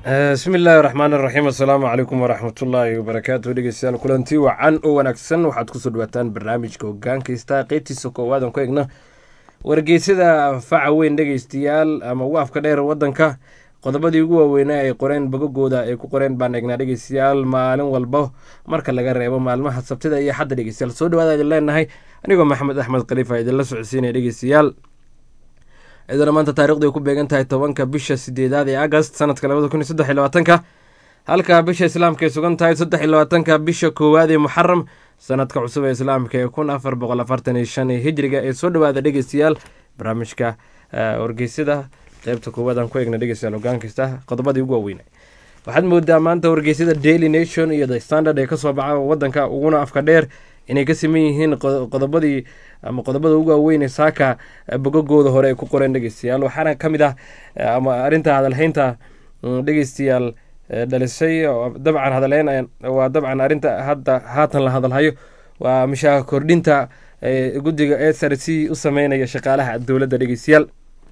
bismi illaahi raxmaan iraxiim assalaamu calaykum waraxmatullaahi wabarakaatu dhegeystayaal kulanti wacan oo wanaagsan waxaad kusoo dhawaataan barnaamijka hogaankaysta qeybtiisa koowaad aan ku egna wargeysyada faca weyn dhegeystayaal ama ugu afka dheer wadanka qodobadii ugu waaweynaa ay qoreen bogagooda ay ku qoreen baan egnaa dhegeystayaal maalin walba marka laga reebo maalmaha sabtida iyo xadda dhegeystayaal soo dhawaada idin leenahay anigoo maxamed axmed khaliifa idinla socodsiinaya dhegeystayaal iyadana maanta taarikhdu ay ku beegan tahay tobanka bisha sideedaad ee agast sanadka labada kun iyo saddex iyo labaatanka halka bisha islaamka ay sugan tahay saddex iyo labaatanka bisha koowaad ee muxaram sanadka cusub ee islaamka ee kun afar boqol afartan iyo shan ee hijriga ee soo dhawaada dhegeystayaal barnaamijka wargeysyada qeybta koowaad aan ku eegna dhegeystayaal hogaankasta qodobadii ugu waaweyna waxaad moodaa maanta wargeysyada daily nation iyo the standard ee kasoo baxa wadanka uguna afka dheer inay ka siman yihiin qodobadii ama qodobada ugu waaweyn saaka bogagooda hore ay ku qoreen dhegeystayaal waxaana ka mid ah ama arrinta hadalhaynta dhegeystayaal dhalisay dabcan hadalhayn waa dabcan arrinta hadda haatan la hadalhayo waa mishaar kordhinta guddiga s r c u sameynaya shaqaalaha dowladda dhegeystayaal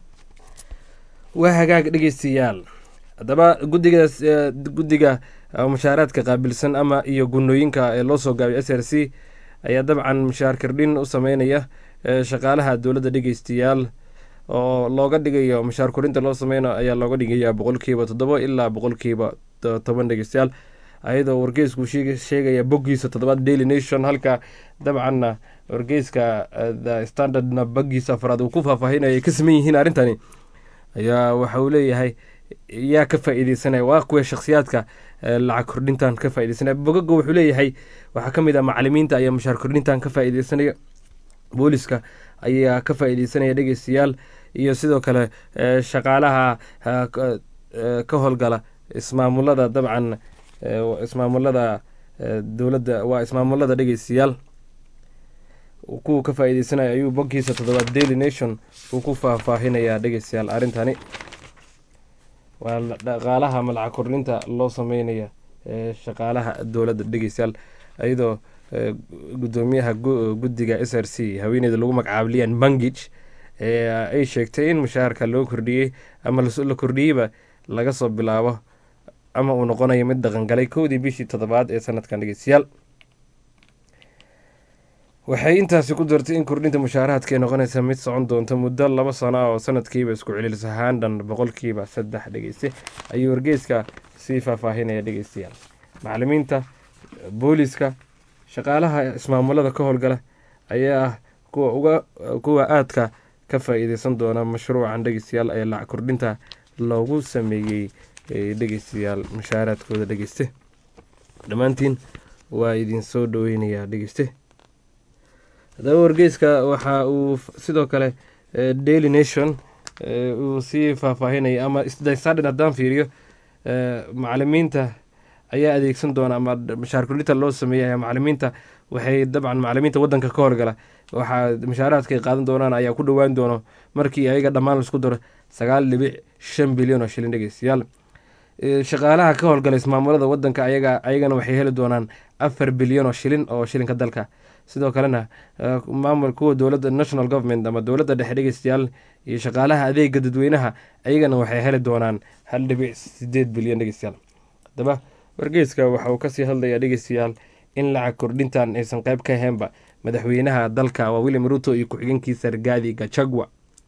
waa hagaag dhegeystayaal haddaba guddigaas guddiga mushaaraadka qaabilsan ama iyo gunooyinka ee loo soo gaabay s r c ayaa dabcan mushaar kordhin u sameynaya shaqaalaha dowladda dhegeystayaal oo looga dhigayo mushaar kordhinta loo sameynayo ayaa looga dhigaya boqolkiiba toddobo ilaa boqolkiiba toban dhegeystayaal ayadoo wargeysku sheegaya boggiisa toddobaad daily nation halka dabcanna wargeyska the standardna boggiisa afraad uu ku faahfaahinaya ay ka saman yihiin arrintani ayaa waxa uu leeyahay yaa ka faa-iideysanaya waa kuwa shakhsiyaadka lacag kordhintan ka faa-ideysanaya bogaga wuxuu leeyahay waxaa ka mid ah macalimiinta ayaa mushaar kordhintan ka faa-ideysanaya booliska ayaa ka faa-ideysanaya dhegeystayaal iyo sidoo kale shaqaalaha ka howlgala ismaamulada dabcan ismaamulada dowladda waa ismaamulada dhegeystayaal kuwa ka faa-ideysanaya ayuu boggiisa toddobaad daily nation uu ku faahfaahinayaa dhegeystayaal arrintani waa dhaqaalaha malacag kordhinta loo sameynaya shaqaalaha dowladda dhegeystayaal iyadoo gudoomiyaha guddiga s r c haweeneyda lagu magacaabo lian mangij ay sheegtay in mushaharka loo kordhiyey ama la kordhiyeyba laga soo bilaabo ama uu noqonayo mid dhaqangalay kowdii bishii toddobaad ee sanadkan dhegeystayaal waxay intaasi ku dartay in kordhinta mushaaraadka ay noqonaysa mid socon doonta muddo laba sano ah oo sanadkiiba isku celilisa haandhan boqolkiiba saddex dhegeyste ayuu wargeyska sii faahfaahinaya dhegeystayaal macalimiinta booliska shaqaalaha ismaamulada ka howlgala ayaa ah kuwa uga kuwa aadka ka faa-iideysan doona mashruucan dhegeystayaal ee lacag kordhinta loogu sameeyey dhegeystayaal mushaaraadkooda dhegeyste dhammaantiin waa idin soo dhaweynayaa dhegeyste haddaba wargeyska waxa uu sidoo kale daily nation uu sii faahfaahinaya ama standard haddaan fiiriyo macalimiinta ayaa adeegsan doona ama mushaar kordhinta loo sameeyay macalimiinta waxay dabcan macalimiinta wadanka ka horgala waxaa mushaaraadka ay qaadan doonaan ayaa ku dhowaan doono markii ayaga dhammaan laisku daro sagaal dhibic shan bilyan oo shilin dhegeystayaal shaqaalaha ka howlgala ismaamulada wadanka ayaga ayagana waxay heli doonaan afar bilyan oo shilin oo shilinka dalka sidoo kalena maamul kuwa dowladda national government ama dowladda dhexe dhegeystayaal iyo shaqaalaha adeega dadweynaha ayagana waxay heli doonaan hal dhibic sideed bilyan dhegeystayaal haddaba wargeyska waxa uu kasii hadlayaa dhegeystayaal in lacag kordhintan aysan qeyb ka ahaynba madaxweynaha dalka waa william ruto iyo ku-xigeenkiisa rgaadi gachagua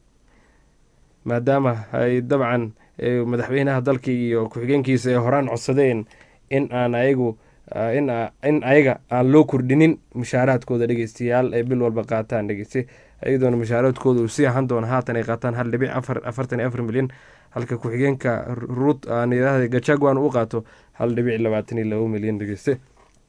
maadaama ay dabcan madaxweynaha dalka iyo ku-xigeenkiisa ay horaan codsadeen in aan ayagu in ayaga aan loo kordhinin mushaaraadkooda dhegeystayaal ay bil walba qaataan dhegeyste iyadoona mushaaraadkooda uu sii ahaan doono haatan ay qaataan hal dhibic afartan iyo afar milyan halka ku-xigeenka ruut gachagwan uu qaato hal dhibic labaatan iyo labo milyan dhegeyste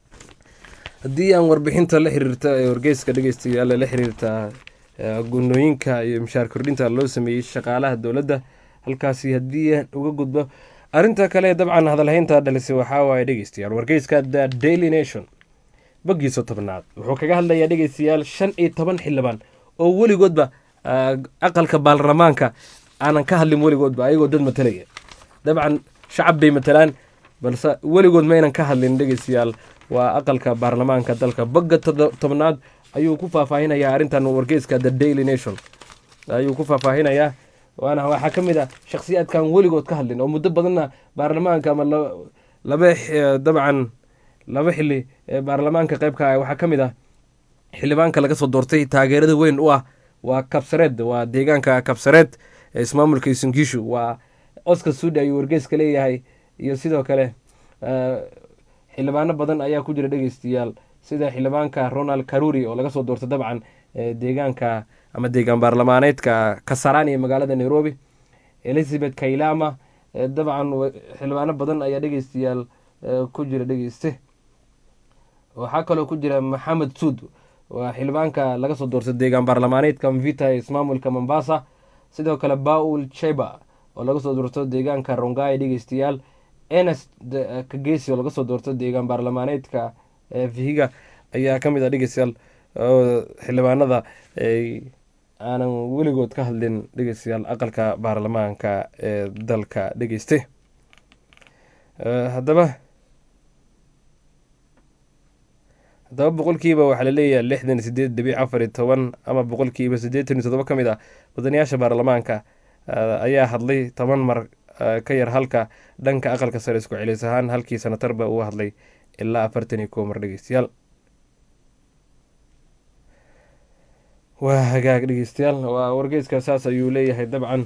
haddii aan warbixinta la xiriirta ee wargeyska dhegeystayaal la xiriirta gunooyinka iyo mushaar kordhinta loo sameeyey shaqaalaha dowladda halkaasi haddii aan uga gudbo arrinta kale dabcan hadalhaynta dhalisay waxaa waaye dhegeystayaal wargeyska the daily nation boggiisa tobnaad wuxuu kaga hadlayaa dhegeystayaal shan iyo toban xildhibaan oo weligoodba aqalka baarlamaanka aanan ka hadlin weligoodba ayagoo dad matalaya dabcan shacab bay matalaan balse weligood maynan ka hadlin dhegeystayaal waa aqalka baarlamaanka dalka bogga tobnaad ayuu ku faahfaahinayaa arrintan wargeyska the daily nation ayuu ku faahfaahinayaa waana waxaa ka mid ah shakhsiyaadkan weligood ka hadlin oo muddo badanna baarlamaanka ama laba dabcan laba xili ee baarlamaanka qeybka ah waxaa ka mid ah xildhibaanka laga soo doortay taageerada weyn u ah waa kabsareed waa deegaanka kabsareed ee ismaamulka isungiishu waa oscar sudi ayuu wargeyska leeyahay iyo sidoo kale xildhibaano badan ayaa ku jira dhegeystayaal sida xildhibaanka ronald karuri oo laga soo doortay dabcan deegaanka ama deegaan baarlamaaneedka kasarani ee magaalada nairobi elizabeth kailama dabcan xildhibaano badan ayaa dhegeystayaal ku jira dhegeyste waxaa kaloo ku jira maxamed suud waa xildhibaanka laga soo doortay deegaan baarlamaaneedka mvita ee ismaamulka mombasa sidoo kale baul cheba oo laga soo doorto deegaanka rongai dhegeystayaal enest kagesi oo laga soo doorto deegaan baarlamaaneedka vihiga ayaa ka mid ah dhegeystayaal xildhibaanada aanan weligood ka hadlin dhegeystayaal aqalka baarlamaanka ee dalka dhegeyste haddaba haddaba boqolkiiba waxaa laleeyahay lixdan sideed dhibic afar iyo toban ama boqolkiiba siddeetan iyo toddoba ka mid ah wadanayaasha baarlamaanka ayaa hadlay toban mar ka yar halka dhanka aqalka sare isku celis ahaan halkii sanatarba uu hadlay ilaa afartan iyo kow mar dhegeystayaal waa hagaag dhegeystayaal waa wargeyska saas ayuu leeyahay dabcan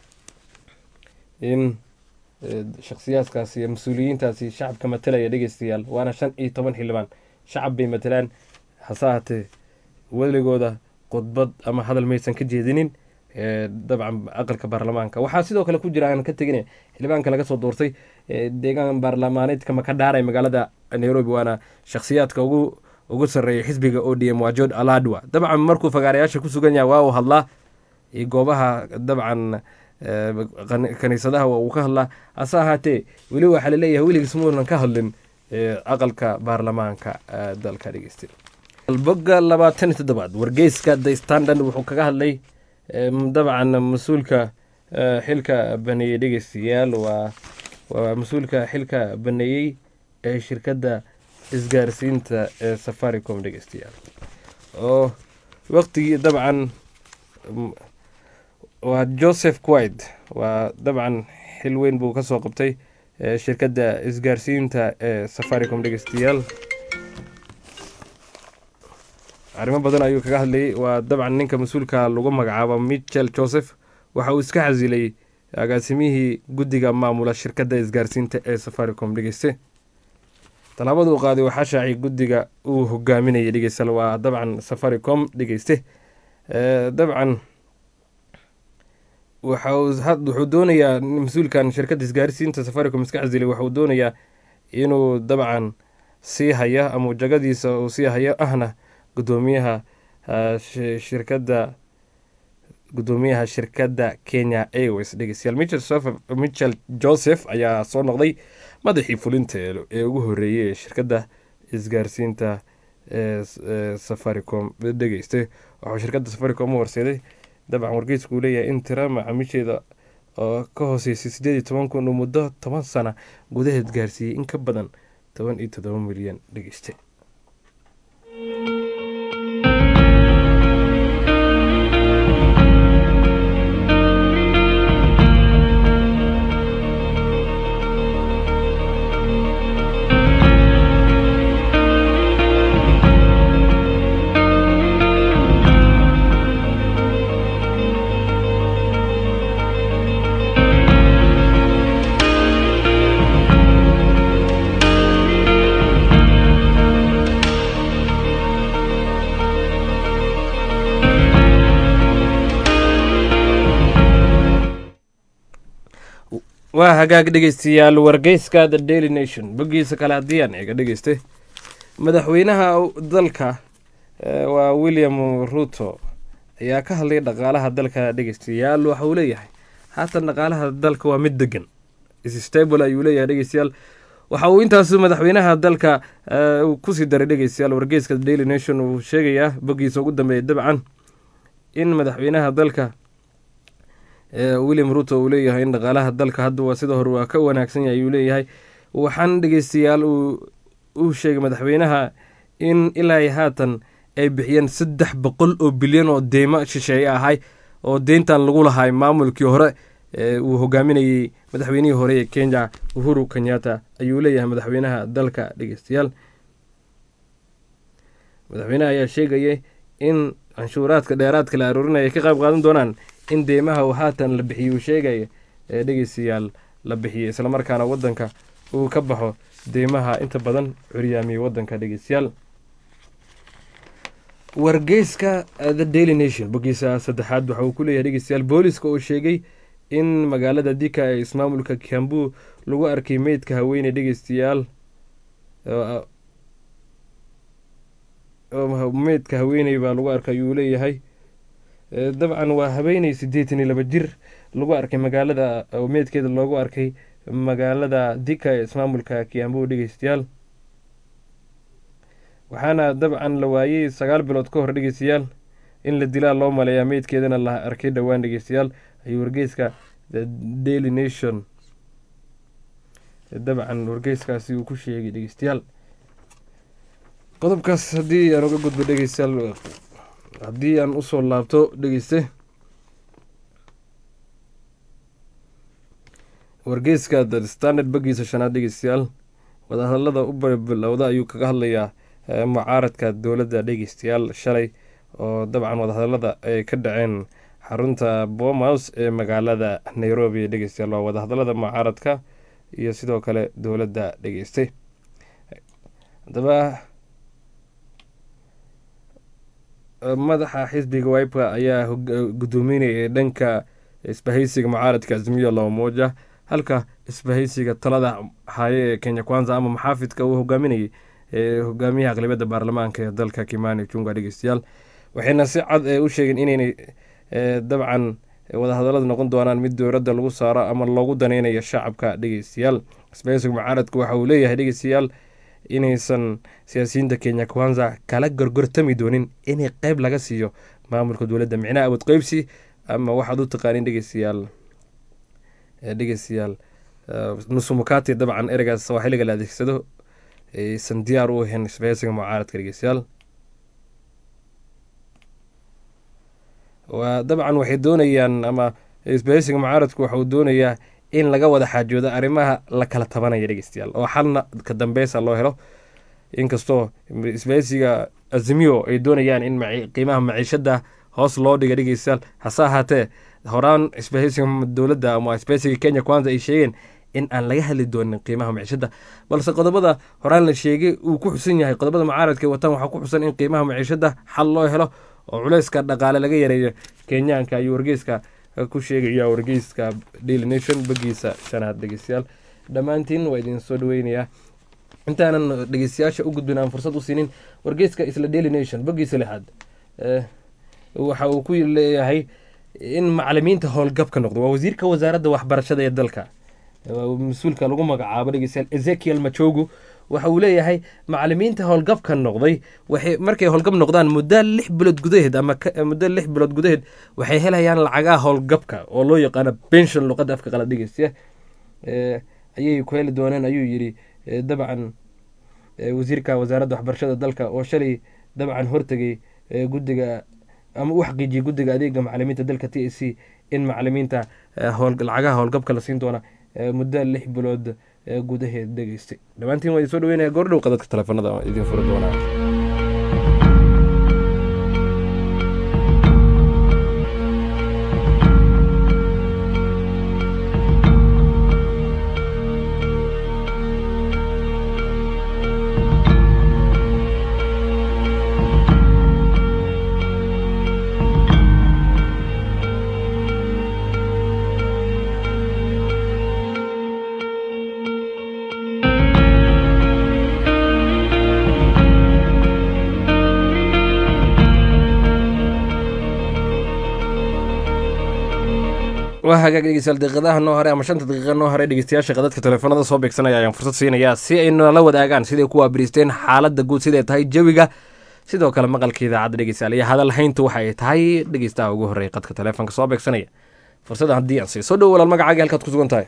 in shakhsiyaadkaasi iyo mas-uuliyiintaasi shacabka matalaya dhegeystayaal waana shan iyo toban xildhibaan shacab bay matalaan hase ahaatee weligooda khudbad ama hadal maysan ka jeedinin dabcan aqalka baarlamaanka waxaa sidoo kale ku jira aan ka tegin xildhibaanka laga soo doortay deegaan baarlamaaneedka makadhaara ee magaalada nairobi waana shakhsiyaadka ugu ugu sarreeya xisbiga o d m waa jord aladwa dabcan markuu fagaarayaasha ku sugan yahay waa uu hadlaa goobaha dabcan kaniisadaha waa uu ka hadlaa hase ahaatee weli waxaa laleeyahay weligiis muunan ka hadlin aqalka baarlamaanka dalka dhegeysta boga labaatan iyo toddobaad wargeyska the standard wuxuu kaga hadlay dabcan mas-uulka xilka baneeyey dhegeystayaal waa waa mas-uulka xilka baneeyey ee shirkadda isgaarsiinta ee safaricom dhegeystayaal oo waqtigii dabcan waa joseph quide waa dabcan xil weyn buu ka soo qabtay shirkadda isgaarsiinta ee safaricom dhegeystayaal arrimo badan ayuu kaga hadlayay waa dabcan ninka mas-uulka lagu magacaabo michel joseph waxa uu iska xasilay agaasimihii guddiga maamula shirkadda isgaarsiinta ee safaricom dhegeyste tallaabada uu qaaday waxaa shaacay guddiga uu hogaaminayay dhegeystayaal waa dabcan safaricom dhegeyste dabcan wuxuu doonayaa mas-uulkan shirkadda isgaarsiinta safaricom iska xasilay waxauu doonayaa inuu dabcan sii haya ama jagadiisa uu sii hayo ahna gudoomiyaha shirkadda gudoomiyaha shirkadda kenya airways dhegeystayaal michel joseph ayaa soo noqday madaxii fulinta ee ugu horeeyey ee shirkadda isgaarsiinta ee safaricom dhegeyste waxuu shirkadda safaricom u horseeday dabcan wargeysku uu leeyahay in tira macaamiisheeda oo ka hooseysay siddeed iyo toban kun uu muddo toban sana gudaheed gaarsiiyey in ka badan toban iyo toddoba milyan dhegeyste waa hagaag dhegeystayaal wargeyska the daily nation boggiisa kale haddii aan eega dhegeystay madaxweynaha dalka waa william ruto ayaa ka hadlay dhaqaalaha dalka dhegeystayaal waxa uu leeyahay haatan dhaqaalaha dalka waa mid degan stable ayuu leeyahay dhegeystayaal waxa uu intaasu madaxweynaha dalka kusii daray dhegeystayaal wargeyska the daily nation uu sheegayaa boggiisa ugu dambeeya dabcan in madaxweynaha dalka william ruto uu leeyahay in dhaqaalaha dalka hadda waa sida hore waa ka wanaagsan yahay ayuu leeyahay waxaan dhegeystayaal uu sheegay madaxweynaha in ilaa haatan ay bixiyeen saddex boqol oo bilyan oo deymo shisheeye ahay oo deyntan lagu lahay maamulkii hore uu hogaaminayey madaxweynihii hore ee kenya uhuru kenyatta ayuu leeyahay madaxweynaha dalka dhegeystayaal madaxweynaha ayaa sheegayay in canshuuraadka dheeraadka la aroorinaya ay ka qayb qaadan doonaan in deymaha uu haatan la bixiyo uu sheegaya ee dhegeystayaal la bixiyay islamarkaana wadanka uu ka baxo deymaha inta badan curyaamiyey wadanka dhegeystayaal wargeyska the daily nation bogiisa saddexaad waxa uu ku leeyahay dhegeystayaal booliska oo sheegay in magaalada dika ee ismaamulka kiambu lagu arkay meydka haweeney dhegeystayaal meydka haweeney baa lagu arkay ayuu leeyahay dabcan waa haweeney siddeetan iyo laba jir lagu arkay magaalada meydkeeda loogu arkay magaalada dika ee ismaamulka kiambu dhegeystayaal waxaana dabcan la waayey sagaal bilood ka hor dhegeystayaal in la dilaa loo maleeyaa meydkeedana la arkay dhowaan dhegeystayaal ayuu wargeyska the daily nation dabcan wargeyskaasi uu ku sheegay dhegeystayaal qodobkaas haddii aan uga gudbo dhegeystayaal haddii aan usoo laabto dhegeyste wargeyska the standard bagiisa shanaad dhegeystayaal wadahadalada u bilowda ayuu kaga hadlayaa mucaaradka dowladda dhegeystayaal shalay oo dabcan wadahadalada ay ka dhaceen xarunta bomas ee magaalada nairobi dhegeystayaal waa wadahadalada mucaaradka iyo sidoo kale dowladda dhegeystay haddaba madaxa xisbiga wipa ayaa gudoominayay dhanka isbahaysiga mucaaradka azmiyo labamoja halka isbahaysiga talada haye ee kenya kwanza ama maxaafidka uu hogaaminayay hogaamiyaha aqlibiyadda baarlamaanka ee dalka kimani junga dhegeystayaal waxayna si cad u sheegeen inaynay dabcan wadahadalada noqon doonaan mid dowladda lagu saaro ama loogu daneynayo shacabka dhegeystayaal isbahaysiga mucaaradka waxa uu leeyahay dhegeystayaal inaysan siyaasiyiinta kenya kwanza kala gorgortami doonin inay qeyb laga siiyo maamulka dowladda micnaha awood qeybsi ama waxaad u taqaanin dhegeystayaal dhegeystayaal nusumukati dabcan ereygaas waa xilliga la adeegsado aysan diyaar u ahayn isbahaysiga mucaaradka dhegeystayaal waa dabcan waxay doonayaan ama isbahaysiga mucaaradku waxauu doonayaa in laga wada xaajoodo arrimaha la kala tabanaya dhegeystayaal oo xalna ka dambeysa loo helo inkastoo isbahaysiga azimiyo ay doonayaan in qiimaha maciishada hoos loo dhiga dhegeystayaal hase ahaatee horaan isbahaysiga dowladda ama isbahaysiga kenya kwanza ay sheegeen in aan laga hadli doonin qiimaha maciishada balse qodobada horaan la sheegay uu ku xusan yahay qodobada mucaaradka ay wataan waxaa ku xusan in qiimaha maciishada xal loo helo oo culeyska dhaqaale laga yareeyo kenyaanka ayuu wargeyska ku sheegaya wargeyska daily nation bagiisa shanaad dhegeystayaal dhammaantiin waa idin soo dhaweynayaa intaanan dhegeystayaasha u gudbin aan fursad u siinin wargeyska isla daily nation bagiisa lixaad waxa uu ku leeyahay in macalimiinta howlgabka noqdo waa wasiirka wasaaradda waxbarashada ee dalka mas-uulka lagu magacaabo dhegeystayaal ezekiel machogu waxa uu leeyahay macalimiinta howlgabka noqday waxay markay howlgab noqdaan muddo lix bilood gudaheed ama muddo lix bilood gudaheed waxay helayaan lacagaha howlgabka oo loo yaqaano benshon luqadda afka qala dhegeystaya ayay ku heli dooneen ayuu yidhi dabcan wasiirka wasaaradda waxbarashada dalka oo shalay dabcan hortegay guddiga ama u xaqiijiyay guddiga adeega macalimiinta dalka t a c in macalimiinta lacagaha howlgabka la siin doona muddo lix bilood gudaheed dhegeystay dhammaantiin waa idin soo dhaweynaya goordhow qadadka teleefanada idin furi doonaa waa hagaag dhegeystayaal daqiiqadaha noo hore ama shanta daqiiqa noo hore dhegeystayaasha qadadka teleefanada soo beegsanaya ayaan fursad siinayaa si ay nala wadaagaan siday ku waabiriisteen xaaladda guud siday tahay jawiga sidoo kale maqalka idaacadda dhegeystayaal iyo hadal hayntu waxa ay tahay dhegeystaha ugu horreeya qadka teleefonka soo beegsanaya fursadda haddii aan siiyo soo dhowo walaal magacaagii halkaad ku sugan tahay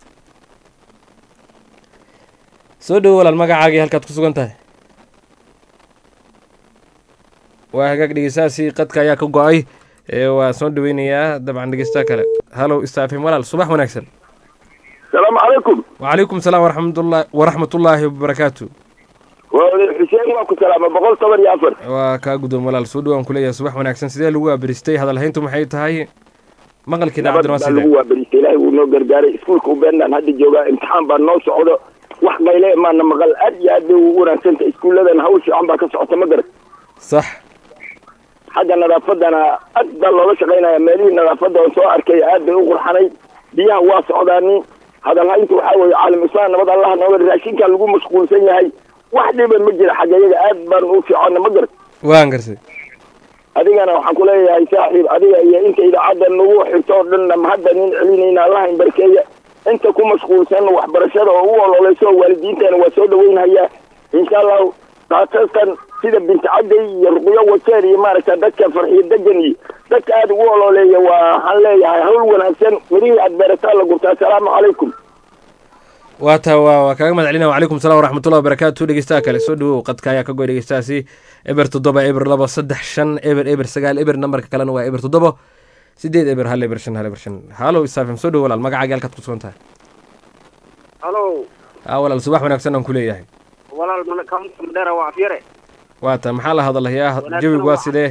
soo dhowo walaal magacaagii halkaad ku sugan tahay waa hagaag dhegeystahaasi qadka ayaa ka go-ay waa soo dhaweynayaa dabcan dhegeystaha kale hallow stafim walaal subax wanaagsan salaamu calaykum wacalaykum salaam waraxmatullah waraxmatullaahi wabarakaatu xuseen waa ku salaama boqol toban iyo afar waa kaa guddoon walaal soo dhawaan kuleeyahay subax wanaagsan sidee lagu abristay hadalhayntu maxay tahay maqalkii daacaddan waa baa sidee lagu waaberistay ilaahay wuu noo gargaaray iskuulka ubeenaan hadda joogaa imtixaan baa noo socdo wax qayle maana maqal aad iyo aad bay ugu wanaagsanta iskuulladan hawl fiican baa ka socota ma garan sax xagga nadaafadana aad baa looga shaqaynaya meelihii nadaafadda oo soo arkay aad bay u qurxanay biyaha waa socdaani hadalhaynta waxaa weeye caalam islaan nabad allaha nooga raashinkaa lagu mashquulsan yahay wax dhiban ma jira xagga iyaga aad baan u fiicana ma garan waan garsay adigana waxaan ku leeyahay saaxiib adiga iyo inta idaacadda nagu xirto oo dhanna mahadda nin celinayna allaha in barkeeya inta ku mashquulsan waxbarashada oo u ololeyso oo waalidiintana waa soo dhaweynhayaa insha allahu khaasatan sida binti cadday iyo ruqyo wajeer iyo maaragta dadka farxiyo degan iyo dadka aada ugu ololeeya waa waxaan leeyahay hawl wanaagsan mirihii aad beerataa la gurtaa asalaamu calaykum waa taa waa waa kaaga mahad celina wacalaykum salam waraxmatullahi wabarakaatu dhegeystaha kale soo dhawow qadka ayaa ka goy dhegeystahaasi eber toddoba eber laba saddex shan eber eber sagaal eber nambarka kalena waa eber toddoba sideed eber hal eber shan hal eber shan hallow isafim soo dhawo walaal magacaaga halkaad ku sugan tahay halo aa walaal subax wanaagsan aan ku leeyahay walaal kaunta madheera waa afyare waa taa maxaa la hadalayaa Wanaagsan jawigu waa waa- sidee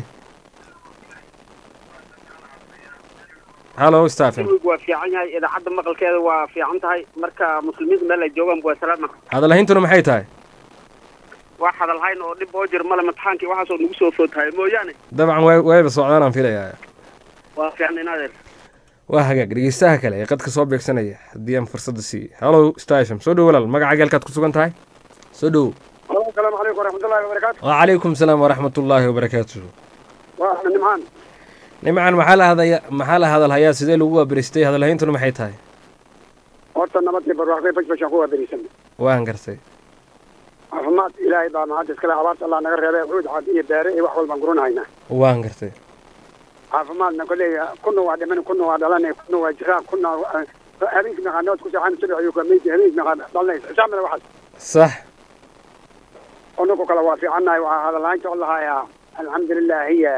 hallow stafim jawigu waa fiican yahay idaacadda maqalkeeda waa fiican tahay marka muslimiinta meel ay joogaan waa salaama hadalhayntuna maxay tahay wax hadalhayn oo dhib oo jir male imtixaankii waxaasoo nagu soo footahay mooyaane dabcan way wayba socdaan aan filayaa waa fiican inaadeer waa hagaag dhegeystaha kale ee qadka soo beegsanaya haddii aan fursadda siiye hallow stasham soo dhowo walaal magacaaga halkaad ku sugan tahay soo dhowo asalaamu calaykum waraxmatullahi wabarakaatu wacalaykum salaam waraxmatullaahi wabarakaatu waa axmed nimcaan nimcan maxaa la hadaya maxaa la hadalhayaa sidee lagu waabiristay hadalhayntuna maxay tahay horta nabadii barwaaqay bashbashaan ku waaberisan waan garsay caafimaad ilaahay baa mahad iskale abaarta allah naga reebay cuud cad iyo beere iyo wax walbaan guranhaynaa waan gartay caafimaadna koley kuna waa dhiman kuna waa dhalanay kuna waa jiraan kuna habeenkii maqaanood ku seexan subax iyo kameyti habeenkii maqaan dhalanay xisaabna waxaas sax anagu kale waa fiicannahay waxaa hadalhaanta o lahayaa alxamdulilah hiya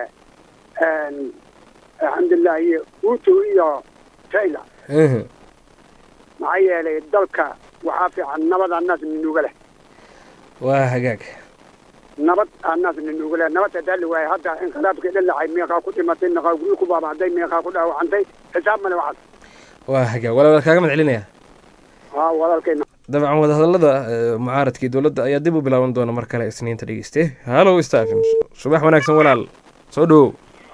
alxamdulilah hiya uto iyo tayla Mhm. maxaa yeelay dalka waxaa fiican nabad annaas ninuuga leh waa hagaag nabad annaas ninuuga leh nabad hadaa la waayay hadda inqilaabkii dhalacay meeqaa ku dhimatay meeqaa guryo ku baabahday meeqaa ku dhaawacantay xisaab male waxaas waa hagaag walaal kaaga mahad celinaya haa walaalkayna dabcan wadahadallada eh, mucaaradkii dowladda ayaa dib u bilaaban doona mar kale isniinta dhegeyste hallow stafim subax wanaagsan walaal soo dhowow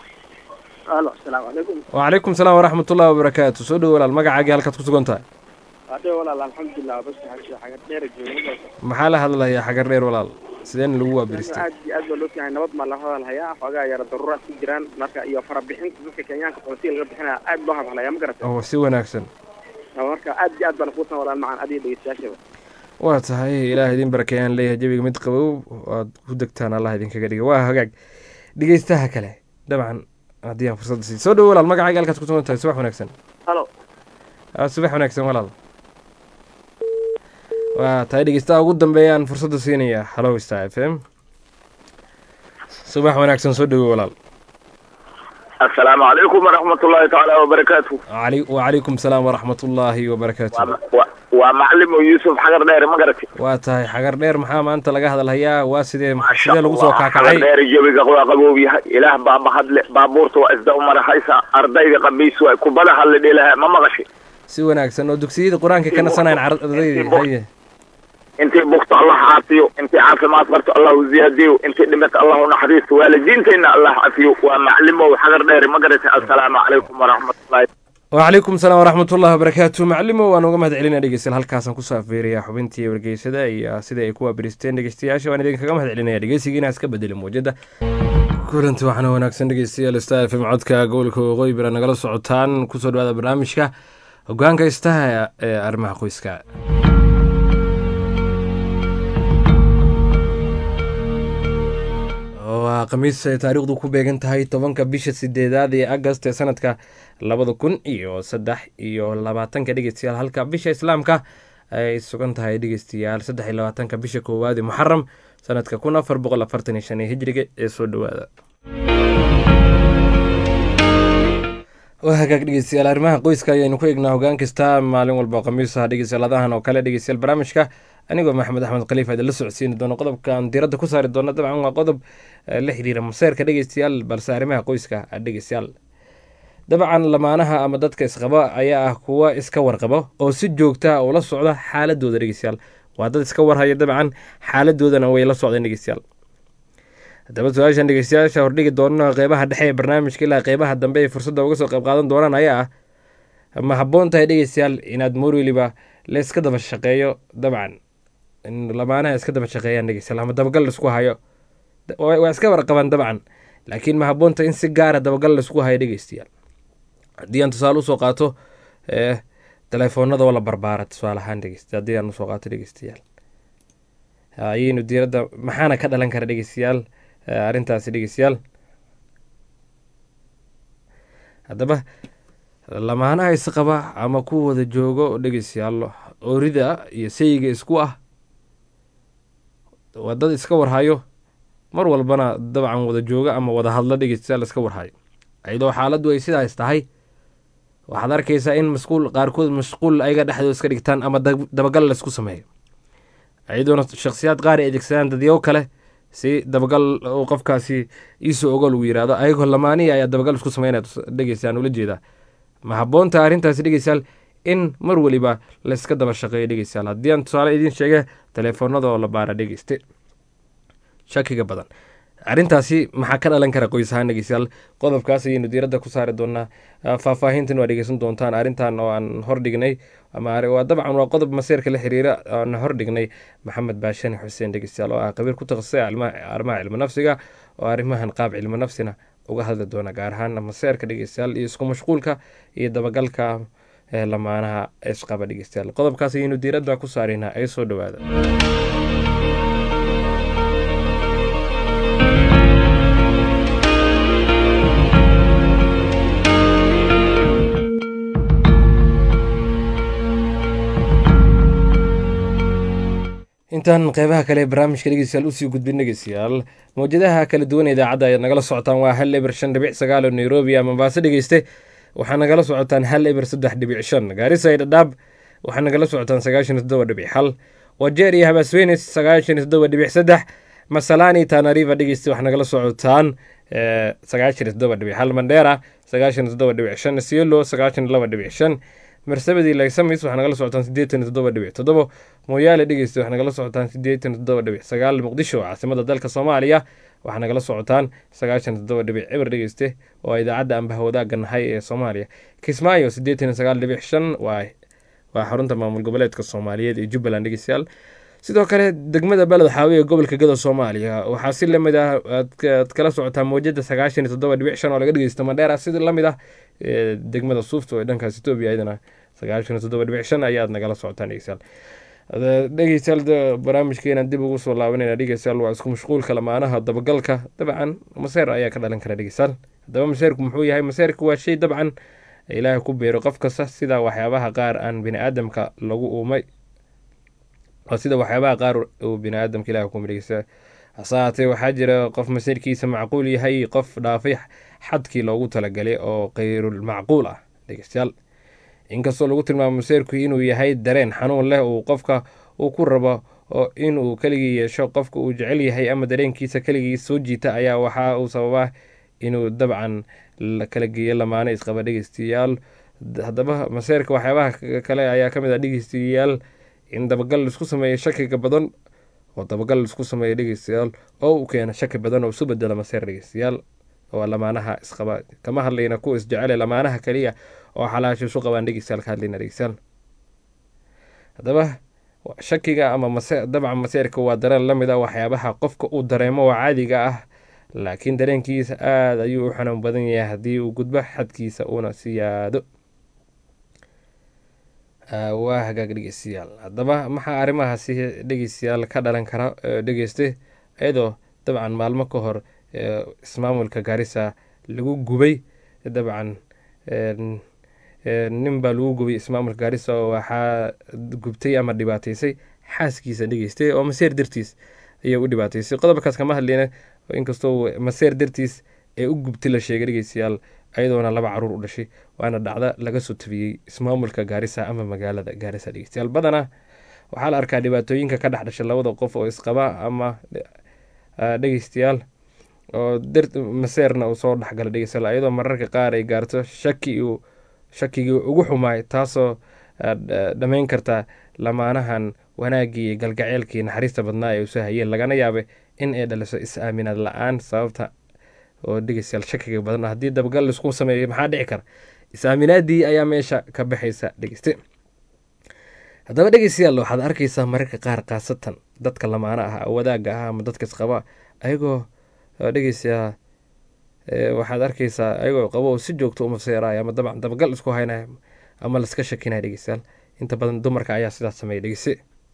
alo asalaamu calaykum wacalaykum salaam waraxmatullahi wabarakaatu soo dhowo walaal magacaagii halkaad ku sugan tahay hadee walaal alxamdulilah bas xaga dheer jooga maxaa la hadlayaa xagar dheer walaal sideena lagu waabiristay aad iyo aad baa loo fiihay nabad maa la hadalhayaa xoogaa yara daruuraad ku jiraan marka iyo farabixinta dadka kenyaanka qoonsiga laga bixinaya aad loo hadalhayaa ma garata oo si wanaagsan marka aad iyo aad baan kuusan walaal macaan adiga dhegeystayaashaba waa tahay ilaah idin barakeeyaan leeyahay jawiga mid qabow aad ku degtaan allah idinkaga dhiga waa hagaag dhegeystaha kale dabcan haddii aan fursadda sii soo dhowo walaal magacaaga halkaad ku sugan tahay subax wanaagsan halo Ah, subax wanaagsan walaal waa tahay dhegeystaha ugu dambeeyaan fursadda siinaya hallow star f m subax wanaagsan soo dhowo walaal assalaamu calaykum waraxmatullaahi tacaala wabarakaatu Wacalay- wacalaykum salaam waraxmatullaahi wabarakaatu waa waa- waa macalimo yuusuf xagar dheere ma garatay waa tahay xagar dheer maxaa maanta laga hadalhayaa waa sidee Masha sidee lagu soo Allah, kaakacay xagar dheere jawiga waa qaboob yahay ilaah baa mahadle baabuurta waa isda umarahaysa ardayda qabiis waa kubada hadla dhilaha ma maqashay si wanaagsan oo dugsiyada qur-aanka ka nasanayn ardayda haye intii bugto allah caafiyo intii caafimaad qabto allahu ziyaadiyo intii dhimato allahu naxariisto waalidiintayna allah cafiyo waa maclimow xagar dheere ma garatay assalaamu calaykum waraxmatullaahi wacalaykum salaam waraxmatullahi wabarakaatu macalimo waan uga mahad celinaa dhegeystayaal halkaasaan kusoo afeerayaa xubintii wargeysada iyo sida ay ku waabiristeen dhegeystayaasha waan idinkaga mahad celinaya dhegeysiga inaa iska bedeli muujada kulanti waxaana wanaagsan dhegeystayaal star f m codka gobolka waqooyi bira nagala socotaan kusoo dhawaada barnaamijka hogaanka istaha ee arrimaha qoyska waa khamiis ay taariikhdu ku beegan tahay tobanka bisha sideedaad ee agast ee sanadka labada kun iyo saddex iyo labaatanka dhegeystayaal halka bisha islaamka ay sugan tahay dhegeystayaal saddex iyo labaatanka bisha koowaad ee muxaram sanadka kun afar boqol afartan iyo shan ee hijriga ee soo dhowaada waa hagaag dhegeystayaal arrimaha qoyska ayaynu ku eegnaa hogaan kasta maalin walba khamiisaha dhegeystayaalaadahan oo kale dhegeystayaal barnaamijka anigoo maxamed axmed khaliif aad la socodsiini doono qodobkaan diiradda ku saari doona dabcan waa qodob la xiriira maseerka dhegeystayaal balse arrimaha qoyska dhegeystayaal dabcan lamaanaha ama dadka isqaba ayaa ah kuwa iska warqabo oo si joogta ula socda xaaladooda dhegeystayaal waa dad iska warhaya dabcan xaaladoodana way la socdeen dhegeystayaal haddaba su-aashan dhegeystayaasha hordhigi doonno qeybaha dhexe ee barnaamijka ilaa qeybaha dambe ay fursadda uga soo qayb qaadan doonaan ayaa ah ma habboon tahay dhegeystayaal inaad mar weliba la iska daba shaqeeyo dabcan in lamaanaha iska daba shaqeeyaan dhegeystayaal ama dabagal laisku hayo waa iska warqabaan dabcan laakiin ma habboon tahay in si gaara dabagal laisku hayo dhegeystayaal haddii aan tusaale usoo qaato telefoonada oo la barbaara tusaale ahaan dhegeysta haddii aan usoo qaato dhegeystayaal ayaynu diiradda maxaana ka dhalan kara dhegeystayaal arrintaasi dhegeystayaal haddaba lamaanaha isqaba ama ku wada joogo dhegeystayaal orida iyo sayiga isku ah waa dad iska warhayo mar walbana dabcan wada jooga ama wada hadlo dhegeystayaal iska warhayo iyadoo xaaladdu ay sidaas tahay waxaad arkaysaa in masquul qaarkood mashquul ayaga dhexdooda iska dhigtaan ama dabagal laisku sameeyo iyadoona shakhsiyaad qaar ay adeegsadaan dadyago kale si dabagal uu qofkaasi iisoo ogo lagu yirahdo ayagoo lamaanihi ayaa dabagal isku sameynaya dhegeystaan ula jeedaa ma habboonta arrintaasi dhegeystayaal in mar weliba layska daba shaqeeyo dhegeystayaal haddii aan tusaale idiin sheege telefoonada oo la baara dhegeyste shakiga badan arrintaasi maxaa ka dhalan kara qoys ahaan dhegeystayaal qodobkaas ayaynu diiradda ku saari doonaa faahfaahintan waa dhegeysan doontaan arrintan oo aan hordhignay ama waa dabcan waa qodob maseerka la xiriira aan hordhignay maxamed baashani xuseen dhegeystayaal oo ah qabiir ku takhasusay arrimaha cilmi nafsiga oo arrimahan qaab cilmi nafsina uga hadli doona gaar ahaan maseerka dhegeystayaal iyo isku mashquulka iyo dabagalka lamaanaha isqaba dhegeystayaal qodobkaas ayaynu diiradda ku saaraynaa ee soo dhowaada intaan qeybaha kale ee barnaamijka dhegeystayaal usii gudbin dhegeystayaal mawjadaha kala duwan idaacadda ayaad nagala socotaan waa hal eber shan dhibic sagaal oo nairobi ama mombaaso dhegeyste waxaa nagala socotaan hal eber saddex dhibic shan gaarisa iyo dhadhaab waxaa nagala socotaan sagaashan iyo toddoba dhibic hal wajeer iyo habaswenis sagaashan iyo toddoba dhibic saddex masalani tanariva dhegeyste waxaa nagala socotaan sagaashan iyo toddoba dhibic hal mandheera sagaashan iyo toddoba dhibic shan siolo sagaashan iyo laba dhibic shan marsabadii laysamis waxaa nagala socotaan siddeetan iyo toddoba dhibic toddobo mooyaale dhegeysta waxaa nagala socotaan siddeetan iyo toddoba dhibic sagaal muqdisho caasimada dalka soomaaliya waxaa nagala socotaan sagaashan iyo toddoba dhibic cibar dhegeyste oo a idaacadda anbaha wadaagga nahay ee soomaaliya kismaayo siddeetan iyo sagaal dhibic shan waa waa xarunta maamul goboleedka soomaaliyeed ee jubbaland dhegeystayaal sidoo kale degmada beled xaawi ee gobolka gada soomaaliya waxaa si lamid ah aad kala socotaa mawjada sagaashan iyo toddoba dhibic shan oo laga dhegeysta mandheera sida lamid ah degmada suufta ee dhankaas etoobiya iyadana sagaashan iyo toddoba dhibic shan ayaad nagala socotaan dhegeystayaal dhegeystayaal barnaamijkeena dib ugu soo laabanayna dhegeystayaal waa isku mashquulka lamaanaha dabagalka dabcan maseer ayaa ka dhalan kara dhegeystayaal haddaba maseerku muxuu yahay maseerku waa shay dabcan ilaahay ku beero qof kasta sida waxyaabaha qaar aan bini aadamka lagu uumay waa sida waxyaabaha qaar uu bini aadamka ilaah kuma dhegeysta hase haatee waxaa jira qof maseerkiisa macquul yahay qof dhaafay xadkii loogu talagalay oo kayrul macquul ah dhegeystayaal inkastoo lagu tilmaamo maseerku inuu yahay dareen xanuun leh uu qofka uu ku rabo oo inuu keligii yeesho qofka uu jecel yahay ama dareenkiisa keligii soo jiita ayaa waxa uu sababaa inuu dabcan kala geeyo lamaano isqaba dhegeystayaal haddaba maseerka waxyaabaha kale ayaa kamid ah dhegeystayaal in dabagal laisku sameeyo shakiga badan oo dabagal laisku sameeyo dhegeystayaal oo uu keena shaki badan oo isu bedelo maseer dhegeystayaal oo lamaanaha isqaba kama hadlayna kuwa isjecele lamaanaha kaliya oo xalaasha isu qabaan dhegeystayaal ka hadlayna dhegeystayaal haddaba shakiga ama mase dabcan maseerka waa dareen lamid ah waxyaabaha qofka uu dareemo oo caadiga ah laakiin dareenkiisa aada ayuu u xanuun badan yahay haddii uu gudbo xadkiisa uuna siyaado waa hagaag dhegeystayaal haddaba maxaa arrimahaasi dhegeystayaal ka dhalan kara dhegeyste iyadoo dabcan maalmo ka hor ismaamulka gaarisa lagu gubay dabcan nin baa lagu gubay ismaamulka gaarisa oo waxaa gubtay ama dhibaateysay xaaskiisa dhegeystay oo maseer dartiis ayay u dhibaateysay qodobkaas kama hadleyna inkastoo maseer dartiis ee u gubtay la sheegay dhegeystayaal ayadoona laba caruur u dhashay waana dhacda laga soo tabiyey ismaamulka gaarisa ama magaalada gaarisa dhegeystayaal badanaa waxaa la arkaa dhibaatooyinka ka dhex dhashay labada qof oo isqaba ama dhegeystayaal oo maseerna uu soo dhexgala dhegeystayaal ayadoo mararka qaar ay gaarto shaki uu shakigii ugu xumaay taasoo dhammayn karta lamaanahan wanaaggii iyo galgaceelkii naxariista badnaa ay uso hayeen lagana yaabay in ay dhaliso is-aaminaad la-aan sababta oo dhegeystayaal shakiga badan haddii dabagal laisku sameeyo maxaa dhici kara is-aaminaadii ayaa meesha ka baxaysa dhegeyste haddaba dhegeystayaal waxaad arkaysaa mararka qaar khaasatan dadka lamaana ah wadaagga ah ama dadka isqaba ayagoo dhegeystayaa waxaad arkaysaa ayagoo qabo si joogto uma seeraaya ama dabcan dabagal isku haynaya ama laska shakinaya dhegeystayaal inta badan dumarka ayaa sidaas sameeya dhegeyse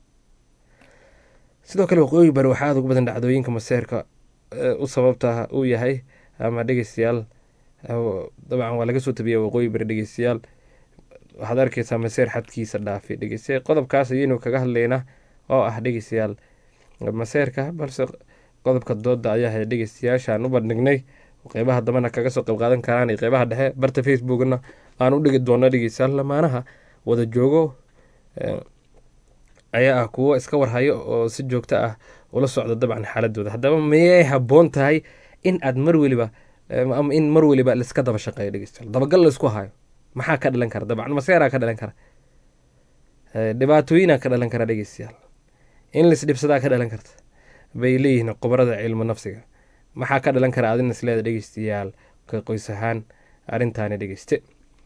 sidoo kale waqooyi bari waxaa aad ugu badan dhacdooyinka maseerka u sababta uu yahay ama dhegeystayaal dabcan waa laga soo tabiya waqooyi bari dhegeystayaal waxaad arkaysaa maseer xadkiisa dhaafi dhegeyste qodobkaas ayaynu kaga hadlaynaa oo ah dhegeystayaal maseerka balse qodobka dooda ayaa hay dhegeystayaashaan u bandhignay qeybaha dambana kaga soo qayb qaadan karaan iyo qeybaha dhexe barta facebookna aan u dhigi doono dhegeystayaal lamaanaha wada joogo ayaa ah kuwo iska warhayo oo si joogto ah ula socda dabcan xaaladooda haddaba miyay habboon tahay in aad mar weliba ama in mar weliba laiska daba shaqeeyo dhegeystayaal dabagal laisku hayo maxaa ka dhalan kara dabcan maseeraa ka dhalan kara dhibaatooyinaa ka dhalan kara dhegeystayaal in laisdhibsadaa ka dhalan karta bay leeyihiin khubarada cilmu nafsiga maxaa ka dhalan kara adina isleeda dhegeystayaal ka qoys ahaan arrintaani dhegeyste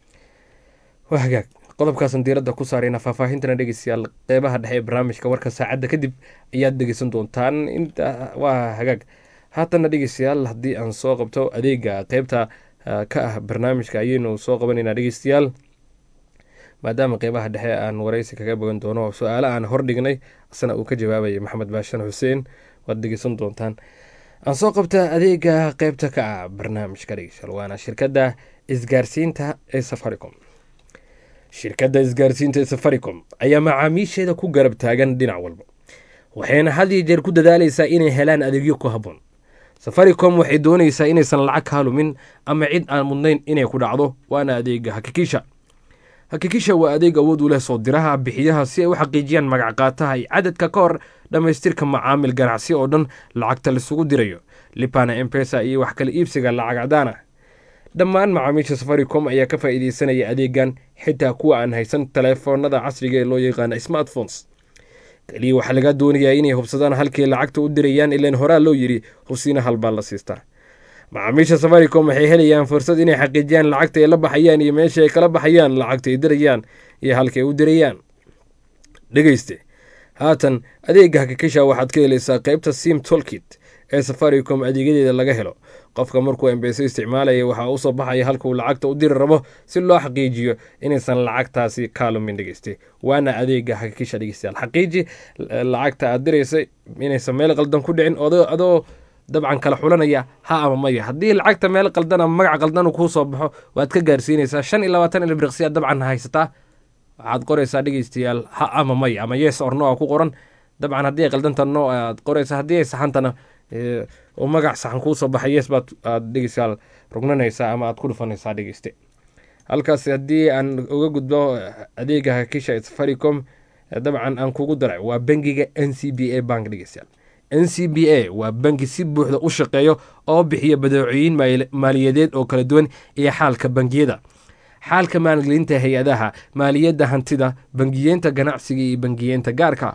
waa hagaag qodobkaasan diiradda ku saarayna faahfaahintana dhegeystayaal qeybaha dhexe ee barnaamijka warka saacadda kadib ayaad dhegeysan doontaan inta waa hagaag haatanna dhegeystayaal haddii aan soo qabto adeega qeybta ka ah barnaamijka ayaynu soo qabanaynaa dhegeystayaal maadaama qeybaha dhexe aan wareysi kaga bogan doono su-aale aan hordhignay asna uu ka jawaabayay maxamed baashan xuseen waad dhegeysan doontaan aan soo qabta adeega qeybta ka ah barnaamijka dhegeystayaal waana shirkadda isgaarsiinta ee safaricom shirkadda isgaarsiinta ee safaricom ayaa macaamiisheeda ku garab taagan dhinac walba waxayna had iyo jeer ku dadaaleysaa inay helaan adeegyo ku habboon safaricom waxay doonaysaa inaysan lacag kaa lumin ama cid aan mudnayn inay ku dhacdo waana adeega hakikisha hakikisha waa adeeg awood u leh soo diraha bixiyaha si ay u xaqiijiyaan magac qaataha iyo cadadka ka hor dhammaystirka macaamil ganacsi oo dhan lacagta laisugu dirayo lipana empesa iyo wax kala iibsiga lacag cadaan ah dhammaan macaamiisha safaricom ayaa ka faa'iideysanaya adeegan xitaa kuwa aan haysan taleefoonada casriga ee loo yaqaana smartphones keliya waxaa laga doonayaa inay hubsadaan halkay lacagta u dirayaan ilaan horaa loo yidhi hubsiina halbaa la siistaa macaamiisha safaricom waxay helayaan fursad inay xaqiijiyaan lacagta ay la baxayaan iyo meesha ay kala baxayaan lacagta ay dirayaan iyo halkay u dirayaan dhegeyste haatan adeega hakikisha waxaad ka helaysaa qeybta sim tolkit ee safaricom adeegyadeeda laga helo qofka markuu embeso isticmaalaya waxaa usoo baxaya halka uu lacagta u diri rabo si loo xaqiijiyo inaysan lacagtaasi kaalumin dhegeyste waana adeega hakikisha dhegeystayaal xaqiiji lacagta aad diraysa inaysan meel qaldan ku dhicin adoo dabcan kala xulanaya ha ama maya haddii lacagta meel qaldan ama magac qaldan kuu soo baxo waad ka gaarsiinaysaa shan iyo labaatan ilbriqsiyaad dabcan haysataa waxaad qoraysaa dhegeystayaal ha ama maya ama yes or no a ku qoran dabcan haddii ay qaldanta no aad qoraysa haddii ay saxantana oo magac saxan kuu soo baxay yes baad aad dhegeystayaal rugnanaysaa ama aad ku dhufanaysaa dhegeyste halkaas haddii aan uga gudbo adeega hakisha ee safaricom dabcan aan kugu daray waa bangiga n c b a bank dhegeystayaal n c b a waa bangi si buuxda u shaqeeyo oo bixiya badeecooyin maaliyadeed oo kala duwan iyo xaalka bangiyada xaalka maalgelinta hay-adaha maaliyadda hantida bangiyeenta ganacsiga iyo bangiyeenta gaarka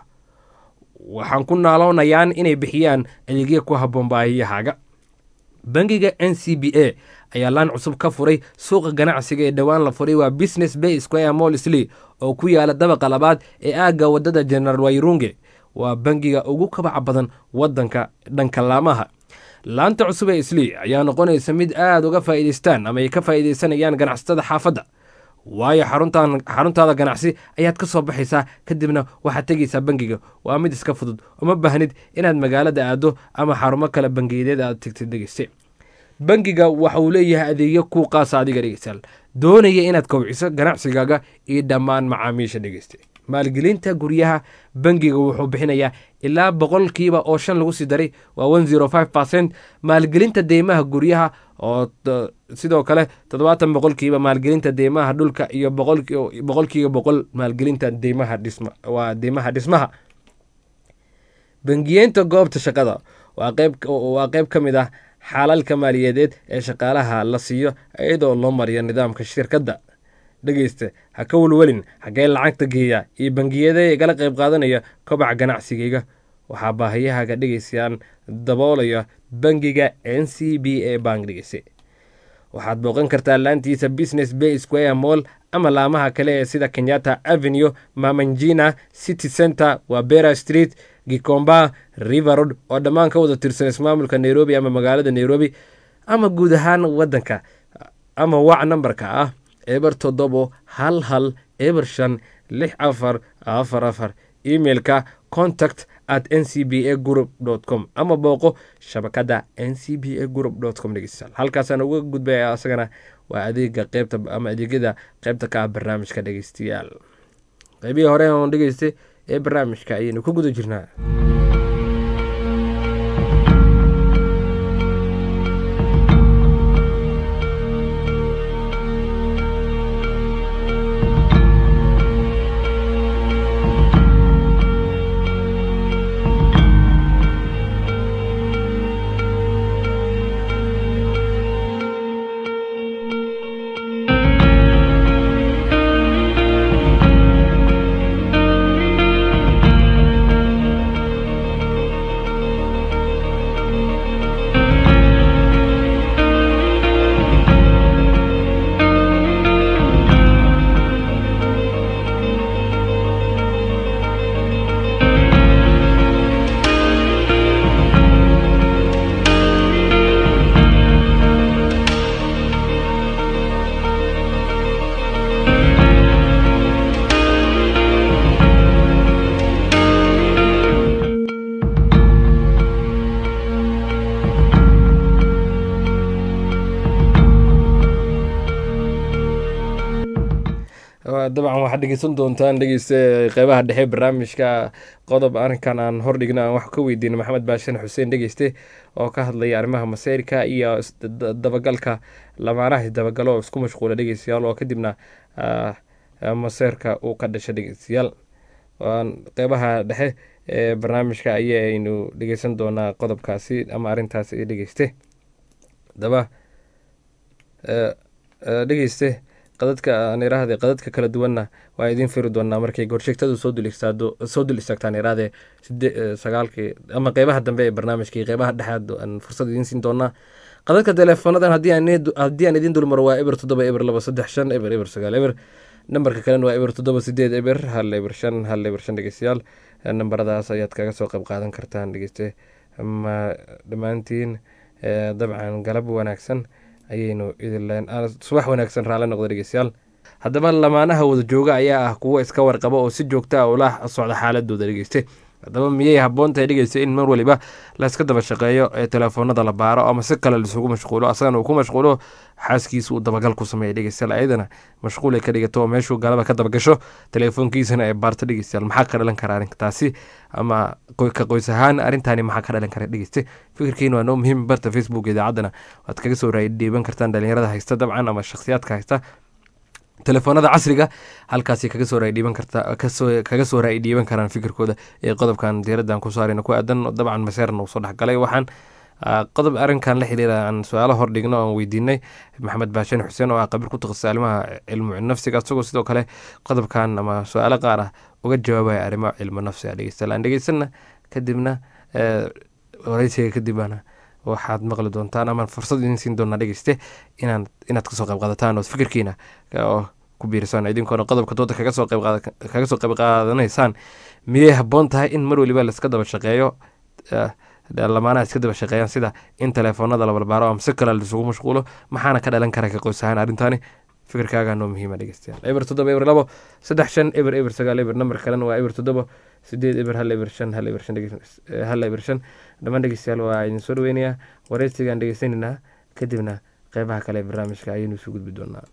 waxaan ku naaloonayaan inay bixiyaan adeegya ku habboon baahiyahaaga bangiga n c b a ayaa laan cusub ka furay suuqa ganacsiga ee dhowaan la furay waa business bay square mall slee oo ku yaala dabaqa labaad ee aagga waddada general wayrunge waa bangiga ugu kabaca badan waddanka dhanka laamaha laanta cusub ee islii ayaa noqonaysa mid aada uga faa'iidaystaan ama ay ka faa'iidaysanayaan ganacsatada xaafadda waayo xaruntan xaruntaada ganacsi ayaad ka soo baxaysaa kadibna waxaad tegaysaa bangiga waa mid iska fudud uma baahnid inaad magaalada aado ama xarumo kale bangiyadeed aad tegtid dhegeyste bangiga waxa uu leeyahay adeegyo kuu qaasa adiga dhegeystayaal doonaya inaad kowciso ganacsigaaga iyo dhammaan macaamiisha dhegeyste maalgelinta guryaha bangiga wuxuu bixinayaa ilaa boqolkiiba oo shan lagu sii daray waa one zero five percent maalgelinta deymaha guryaha oo sidoo kale toddobaatan boqolkiiba maalgelinta deymaha dhulka iyo boqolkiiba boqol maalgelinta deymaha dhisma waa deymaha dhismaha bangiyeenta goobta shaqada waa qeyb ka mid ah xaalalka maaliyadeed ee shaqaalaha la siiyo iyadoo loo mariyo nidaamka shirkadda dhegeysta ha ka welwelin xaggee lacagta geeya iyo bangiyadee igala qayb qaadanaya kobaca ganacsigayga waxaa baahiyahaaga dhegeysayaan daboolaya bangiga n c b a bank dhegeyse waxaad booqan kartaa laantiisa business bay square moll ama laamaha kale ee sida kenyatta avenue mamanjina city center waa bera street gikomba river road oo dhammaan ka wada tirsan ismaamulka nairobi ama magaalada nairobi ama guud ahaan wadanka ama wac nambarka ah eber toddobo hal hal eber shan lix afar afar afar emailka contact at n c b a group com ama booqo shabakada n c b a group com dhegeystayaal halkaasaan uga gudbaya asagana waa adeega qeybta ama adeegyada qeybta ka ah barnaamijka dhegeystayaal qeybihii hore oon dhegeystay ee barnaamijka ayaynu ku guda jirnaa dabcan waxaad dhegeysan doontaan dhegeyste qeybaha dhexe barnaamijka qodob arrinkan aan hordhigna aan wax ka weydiina maxamed baashan xuseen dhegeyste oo ka hadlaya arrimaha maseyrka iyo dabagalka lamaanaha isdabagalo oo isku mashquula dhegeystayaal oo kadibna maseyrka uu ka dhasha dhegeystayaal qeybaha dhexe ee barnaamijka ayaynu dhegeysan doonaa qodobkaasi ama arrintaasi dhegeyste daba dhegeyste qadadka aan iraahde qadadka kala duwanna waa idiin firi doonaa markay gorsheegtadu soo dul istaado soo dul istaagtaan iraahde side sagaalkii ama qeybaha dambe ee barnaamijkii qeybaha dhexaad aan fursad idiin siin doonaa qadadka teleefoonadan haddii aan haddii aan idiin dulmaro waa eber toddoba eber laba saddex shan eber eber sagaal eber nambarka kalena waa eber toddoba sideed eber hal eber shan hal eber shan dhegeystayaal nambaradaas ayaad kaga soo qayb qaadan kartaan dhegeyste ma dhammaantiin dabcan galab wanaagsan ayaynu idinleen subax wanaagsan raalle noqda dhegeystayaal haddaba lamaanaha wada jooga ayaa ah kuwo iska warqaba oo si joogta a ula socda xaaladooda dhegeyste haddaba miyay habboon tahay dhegeysta in mar waliba layska daba shaqeeyo ee teleefoonada la baaro ama si kale laisugu mashquulo asagana uu ku mashquulo xaaskiisa uu dabagal ku sameeya dhegeystayaal ayadana mashquul ay ka dhigato oo meeshuu galaba ka dabagasho teleefoonkiisana ay baarto dhegeystayaal maxaa ka dhalan kara arrintaasi ama ka qoys ahaan arrintaani maxaa ka dhalan kara dhegeyste fikirkiina waa noo muhiim barta facebook idaacaddana waad kaga soo raadhiiban kartaan dhalinyarada haysta dabcan ama shakhsiyaadka haysta telefoonada casriga halkaasi kaga soo raadhiiban karta kaga soo raadhiiban karaan fikirkooda ee qodobkan diiraddan ku saarayna ku aadan dabcan maseerna uu soo dhexgalay waxaan qodob arrinkan la xiriira aan su-aalo hordhigno aan weydiinay maxamed baashan xuseen oo ah qabiir ku taqasay arrimaha cilmu nafsiga isagoo sidoo kale qodobkan ama su-aalo qaar ah uga jawaabaya arrimaha cilmu nafsiga dhegeystayaal aan dhegeysana kadibna wareysiga kadibana waxaad maqli doontaan ama fursad idin siin doonaa dhegeyste inaan inaad kasoo qayb qaadataan oo fikirkiina oo ku biirisaan idinkoona qodobka dooda kaga soo kaga soo qayb qaadanaysaan miyay habboon tahay in mar waliba laiska daba shaqeeyo lamaanaha iska daba shaqeeyaan sida in teleefoonada la balbaaro ama si kale laisugu mashquulo maxaana ka dhalan kara ka qoys ahaan arrintaani fikirkaaga noo muhiima dhegeystayaal eber toddoba eber labo saddex shan eber eber sagaal eber nambar kalena waa eber toddoba sideed eber hal eber shan hal eber shan hal eber shan dhammaan dhegeystayaal waa idin soo dhaweynayaa wareysigaan dhegeysanaynaa kadibna qeybaha kale ee barnaamijka ayaynu isu gudbi doonaa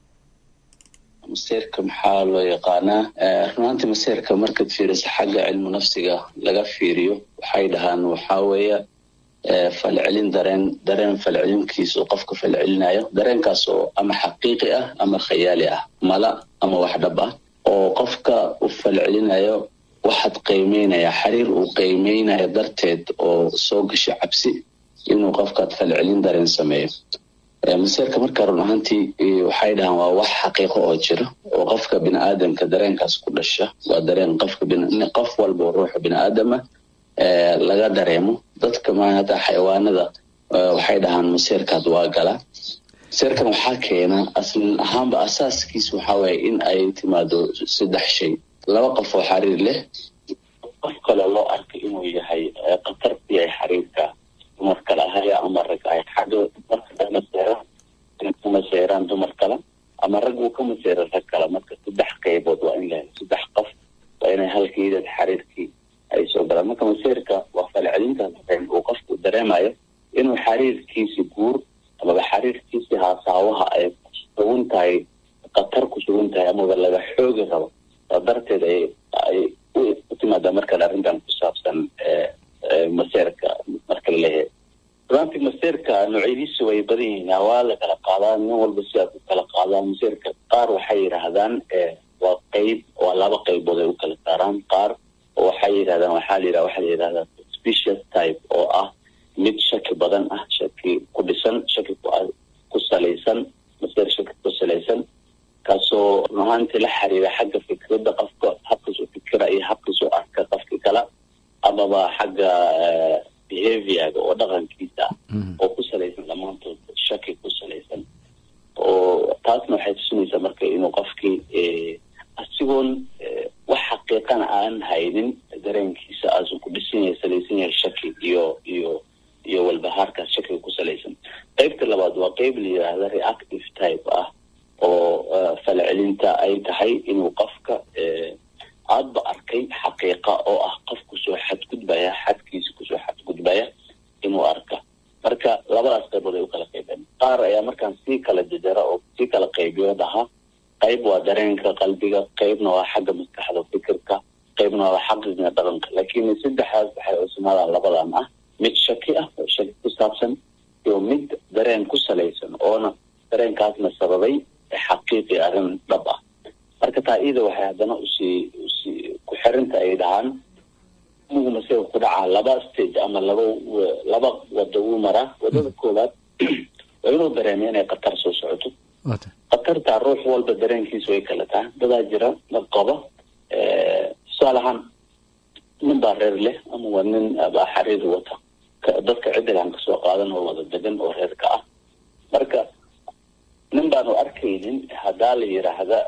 maseerka maxaa loo yaqaanaa runaantii maseerka markaad fiiriso xagga cilmu nafsiga laga fiiriyo waxay dhahaan waxaa weeye falcelin dareen dareen falcelinkiisa oo qofka falcelinayo dareenkaas oo ama xaqiiqi ah ama khayaali ah mala ama wax dhab ah oo qofka u falcelinayo waxaad qiimeynaya xiriir uu qiimeynayo darteed oo soo gasho cabsi inuu qofkaad falcelin dareen sameeyo maseerka marka run ahaantii waxay dhahaan waa wax xaqiiqo oo jira oo qofka biniaadamka dareenkaas ku dhasha waa dareen qofka qof walba ruuxa biniaadama laga dareemo dadka maata xayawaanada waxay dhahaan maseerkaad waa gala maseerkan waxaa keena aslan ahaanba asaaskiisa waxaa waaye in ay timaado saddex shay laba qof oo xariir leh qof kale loo arkay inuu yahay khatar ku yahay xariirka dumar kale ahaya ama rag ay xagga markamaseeraan ka maseeraan dumar kale ama rag uu ka maseera rag kale marka saddex qaybood waa in lahay saddex qof waa inay halkiidad xariirkii ay soo galaan marka maseerka waa falcelintaas uu qofku dareemayo inuu xariirkiisi guur amaba xariirkiisi haasaawaha ay kusugan tahay khatar ku sugan tahay amaba laga xoogi rabo saa darteed ay ay u timaadaa markaan arrintan ku saabsan maseerka marka laleeyahay runtii maseerka noocyadiisa way badan yihiin waa la kala qaadaa nin walba sidaas u kala qaadaa maseerka qaar waxay yidhaahdaan waa qeyb waa laba qaybood ay u kala saaraan qaar waxay yidhahdaan waxaa la yidhaha waxaa la yidhahdaa suspicious type oo ah mid shaki badan ah shaki ku dhisan shaki ku salaysan maseer shaki ku salaysan kaasoo runahaantii la xiriira xagga fikradda qofka habkiis u fikira iyo habkiis u arka qofki kale amaba xagga behaviorga oo dhaqankiisa oo ku salaysan dhammaantood shaki ku salaysan oo taasna waxay tusinaysaa marka inuu qofkii asigoon wax xaqiiqana aan haynin dareenkiisa aasu ku dhisan yahay salaysan yahay shaki iyo iyo iyo walbahaarkaas shakiga ku salaysan qeybta labaad waa qeyb la yidhaahda reactive type ah oo falcelinta ay tahay inuu qofka aadba arkay xaqiiqa oo ah qof kusoo xadgudbaya xadkiisa kusoo xadgudbaya inuu arka marka labadaas qaybood ay u kala qaybeen qaar ayaa markaan sii kala jajara oo sii kala qaybiyo dhaha qayb waa dareenka qalbiga qaybna waa xagga maskaxda fikirka qaybna waa xaqiga dhaqanka laakiin saddexdaas waxay cusmaadaan labadan ah mid shaki ah oo shaki ku saabsan iyo mid dareen ku salaysan oona dareenkaasna sababay xaqiiqi arrin dhab ah marka taa iyada waxay haddana usii usii ku xirinta ay dhahaan mugu masega ku dhacaa laba stage ama laba laba wada uu maraa wadada koowaad waa inuu dareemiyo inay khatar soo socoto khatartaa ruux walba dareenkiisa way kala tahay dadaa jira dad qaba tusaale ahaan nin baa reer leh ama waa nin baa xariir wata dadka ciddigaan kasoo qaadan oo wada degan oo reerka ah marka nin baanu arkaynin haddaa la yidhaahda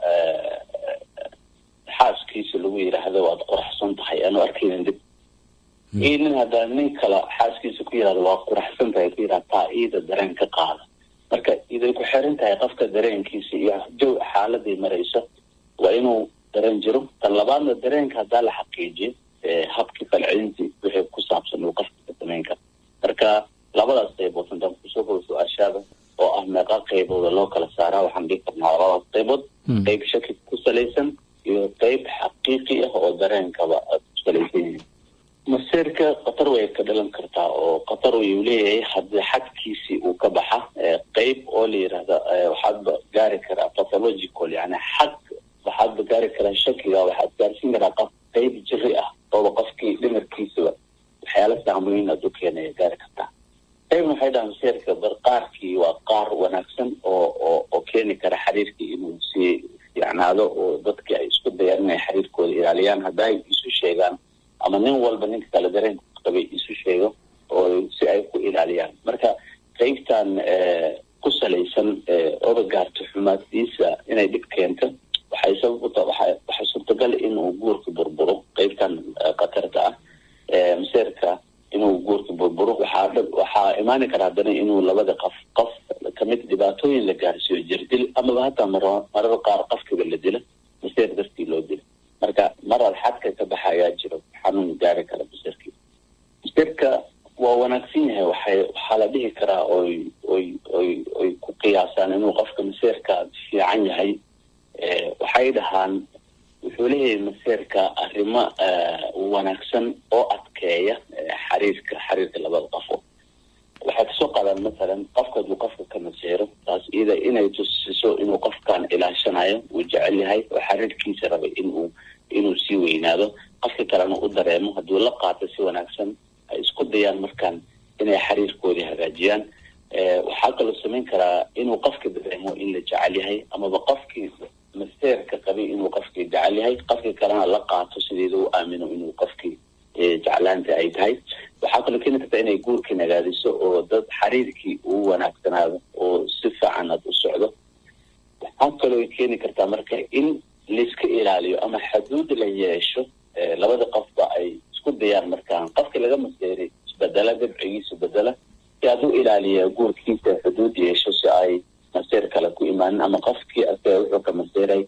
xaaskiisa lagu yidhaahda waad qoraxsan tahay aanu arkaynin dib iyo nin haddaa nin kale xaaskiisa ku yidhahda waa qoraxsan tahay ku yidhahda taa iida dareen ka qaada marka iday ku xiran tahay qofka dareenkiisa iyo jow xaaladii maraysa waa inuu dareen jiro tan labaadna dareenka haddaa la xaqiijiyo habkii falcelintii wixii ku saabsan uu qofka ka samayn kara marka labadaas qaybood haddaan kusoo kobo su-aashaada oo ah meeqa qaybooda loo kala saaraa waxaan dhigi karnaa labadaas qaybood qayb shaki ku salaysan iyo qayb xaqiiqi ah oo dareenkaba ku salaysan yihiin maseerka khatar way ka dhalan kartaa oo khatar ayuu leeyahay haddii xadkiisii uu ka baxa qayb oo la yidhaahda waxaadba gaari karaa pathological yani xad waxaadba gaari karaa shakiga waxaad gaarsiin karaa qof qayb jiri ah ooba qofkii dhimarkiisaba waxyaala saamooyin aad u keenaya gaari kartaa qaybna waxay dhahaan maseerka bar qaarkii waa qaar wanaagsan oo oo oo keeni kara xiriirkii inuu sii fiicnaado oo dadkii ay isku dayaan inay xiriirkooda ilaaliyaan hadda ay isu sheegaan ama nin walba ninka kale dareenka qabay isu sheego oo si ay ku ilaaliyaan marka qaybtan ku salaysan oba gaarto xumaaddiisa inay dhib keento waxay sabab u tahay waxay suurtagal inuu guurka burburo qaybtan khatarta ah maseerka inuu guurka burburo waxaa dhab waxaa imaani kara haddana inuu labada qof qof kamid dhibaatooyin la gaarsiiyo jirdil amaba hataa mar marada qaar qofkiba la dila maseer dartii loo dila marka marar xadka ka baxa ayaa jiro xanuun gaari kara maseerkii maseerka waa wanaagsan yahay waxay waxaa la dhihi karaa oy oy oy oy ku qiyaasaan inuu qofka maseerka fiican yahay waxay dhahaan wuxuu leeyahay maseerka arrimo wanaagsan oo adkeeya xariirka xiriirka labada qofo karaan masalan qofka hadduu qofka ka maseero taas iyada inay tusiso inuu qofkan ilaashanayo uu jecel yahay oo xariirkiisa rabay inuu inuu sii weynaado qofka kalena u dareemo hadduu la qaato si wanaagsan ay isku dayaan markaan inay xiriirkoodii hagaajiyaan waxaa kaloo samayn karaa inuu qofka dareemo in la jecel yahay amaba qofkii maseerka qabay inuu qofkii jecel yahay qofkii kalena la qaato sideeda u aamino inuu qofkii jeclaanta ay tahay waxaa kaloo keeni karta inay guurkii nagaadiso oo dad xiriirkii uu wanaagsanaado oo si fiican aad u socdo waxaa kaloo keeni kartaa marka in laiska ilaaliyo ama xaduud la yeesho labada qofba ay isku dayaan markaan qofkii laga maseeray isbedela dabcigiisa bedela si aad u ilaaliya guurkiisa xuduud yeesho si ay maseer kale ku imaanin ama qofkii asaga wuxuu ka maseeray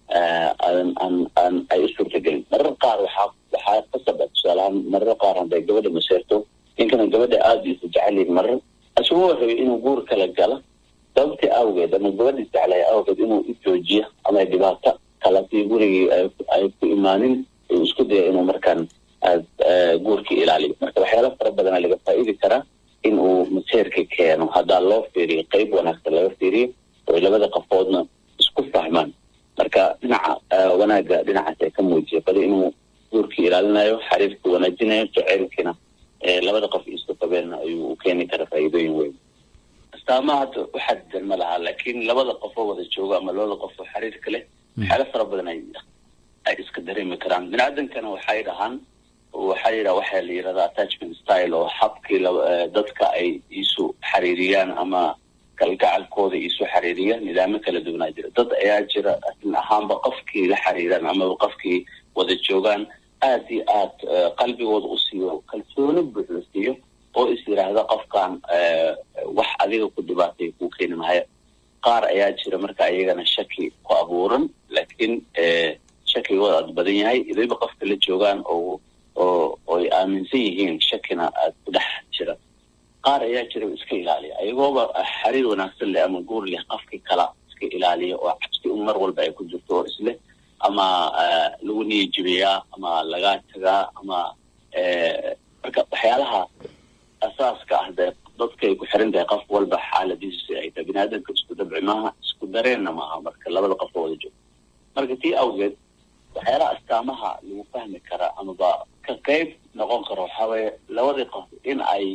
ay u suurtagelin marar qaar waxaa waxaa qasab ah tusaalahaan marar qaar hadday gabadha maseerto ninkana gabadha aada isu jecelyihin marar isagoo rabay inuu guur kala gala sababtii awgeed ama gabadhii jeclaya awgeed inuu u joojiyo ama dhibaato kala si gurigii ay ku imaanin uu isku daya inuu markaan guurkii ilaaliyo marka waxyaala fara badana laga faa'iidi karaa in uu maseerka keeno haddaa loo fiiriyo qeyb wanaagsan laga fiiriyo oo labada qafoodna isku fahmaan marka dhinaca wanaagga dhinacaas ay ka muujiya badi inuu guurkii ilaalinayo xariirkii wanaajinayo jaceylkiina labada qof isu qabeenna ayuu u keeni kara faa'iidooyin weyn astaamaha hadda waxaa didan ma laha laakiin labada qofoo wada joogo ama labada qof oo xiriirka leh waxyaala fara badan ay ay iska dareemi karaan biniaadankana waxay dhahaan waxaa yidhaha waxaa la yidhahdaa attachment style oo habkii dadka ay isu xiriiriyaan ama kalgacalkooda isu xiriiriya nidaamo kala duwanaa jira dad ayaa jira asin ahaanba qofkii la xiriiraan amaba qofkii wada joogaan aada iyo aad qalbigooda u siiyo kalsooni buuxda siiyo oo is yidhaahda qofkan wax adiga ku dhibaatay kuu keeni mahaya qaar ayaa jira marka ayagana shaki ku abuuran laakiin shakigooda aada badan yahay idayba qofka la joogaan oo oo oy aaminsan yihiin shakina aada ku dhex jira qaar ayaa jira iska ilaaliya ayagooba xiriir wanaagsan leh ama guur leh qofkii kala iska ilaaliya oo cabsi un mar walba ay ku jirto oo isleh ama lagu niyajibayaa ama lagaa tagaa ama marka waxyaalaha asaaska ah dee dadkay ku xiran tahay qof walba xaaladiisu si ay tahay biniaadanka isku dabci maaha isku dareenna maaha marka labada qof oo wada joogo marka tii awgeed waxyaalaha astaamaha lagu fahmi kara amaba ka qeyb noqon karo waxaa weeye labadii qof in ay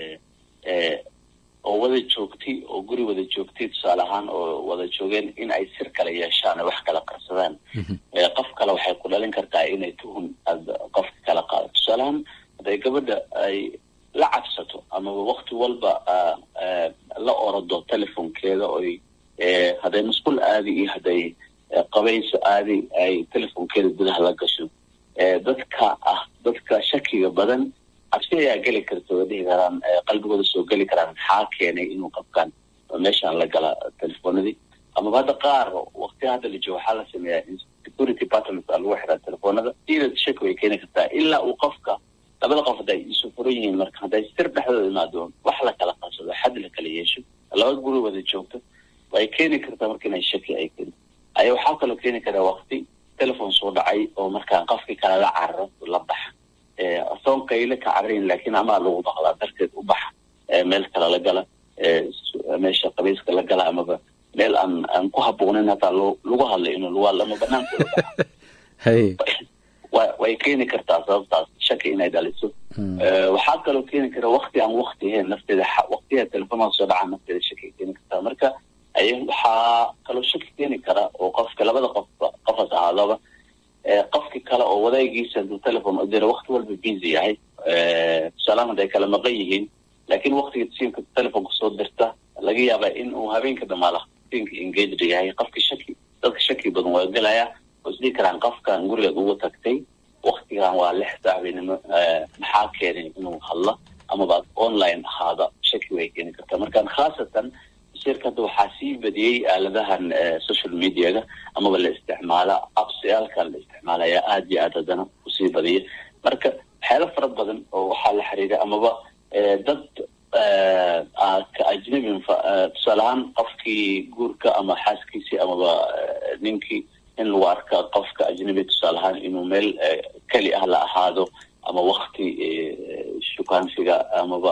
oo wada joogtay oo guri wada joogtay tusaale ahaan oo wada joogeen in ay sir kale yeeshaan oo wax kala qarsadaan qof kale waxay ku dhalin kartaa inay tuhun aad qofka kala qaado tusaale ahaan hadday gabadha ay la cabsato amaba wakti walba la orado telefonkeeda oy hadday masquul aadi iyo hadday qabayso aadi ay telefonkeeda gudaha la gasho dadka ah dadka shakiga badan cabsi ayaa geli karta way dhihi karaan qalbigooda soo geli karaan maxaa keenay inuu qabkaan meeshaan la gala telefoonadii amaba hadda qaar wakti hadda la joogo waxaa la sameeyaa security patterns aa lagu xiraa telefoonada iyada shaki way keeni kartaa ilaa uu qofka labada qof hadday isu furan yihiin marka hadday sir dhexdooda imaado wax la kala qabsado xad la kala yeesho laba guri wada joogto way keeni kartaa marka inay shaki ay keeni aya waxaa kaloo keeni karaa wakti telefon soo dhacay oo markaa qofkii kale la cararo la baxa asoon qayle ka cararin laakiin amaa lagu maqlaa darteed u baxa meel kale la gala meesha qabayska la gala amaba meel aan aan ku habboonayn hataa loo lagu hadlay inuu lugaal ama banaankooda baxa way keeni kartaa sababtaas shaki inay dhaliso waxaa kaloo keeni kara wakti aan wakti ahayn nafteeda waktiga telefoonada soo dhacaa nafteeda shaki keeni kartaa marka ay waxaa kaloo shaki keeni kara oo qofka labada qofba qofas ahaadaba qofki kale oo wadaagiisa haduu telefon u dira wakti walba busy yahay tusaalaan hadday kala maqan yihiin laakiin waktiga siinka telefonka soo dirta laga yaaba in uu habeenka dhamaala siinka engaged yahay qofka shaki dadka shaki badan waa gelaya oo isdhihi karaan qofkan gurigeed ugu tagtay waktigan waa lix saaxbinimo maxaa keenay inuu hadlo amaba online ahaada shaki way keeni kartaa markaan khaasatan sirka hadda waxaa sii badiyey aaladahan social mediaga amaba la isticmaala absyaalkan la isticmaala ayaa aada iyo aad haddana usii badiya marka waxyaalo fara badan oo waxaa la xiriira amaba dad ka ajnabin tusaale ahaan qofkii guurka ama xaaskiisii amaba ninkii in lagu arka qofka ajnabi tusaale ahaan inuu meel keli ah la ahaado ama wakti shukaansiga amaba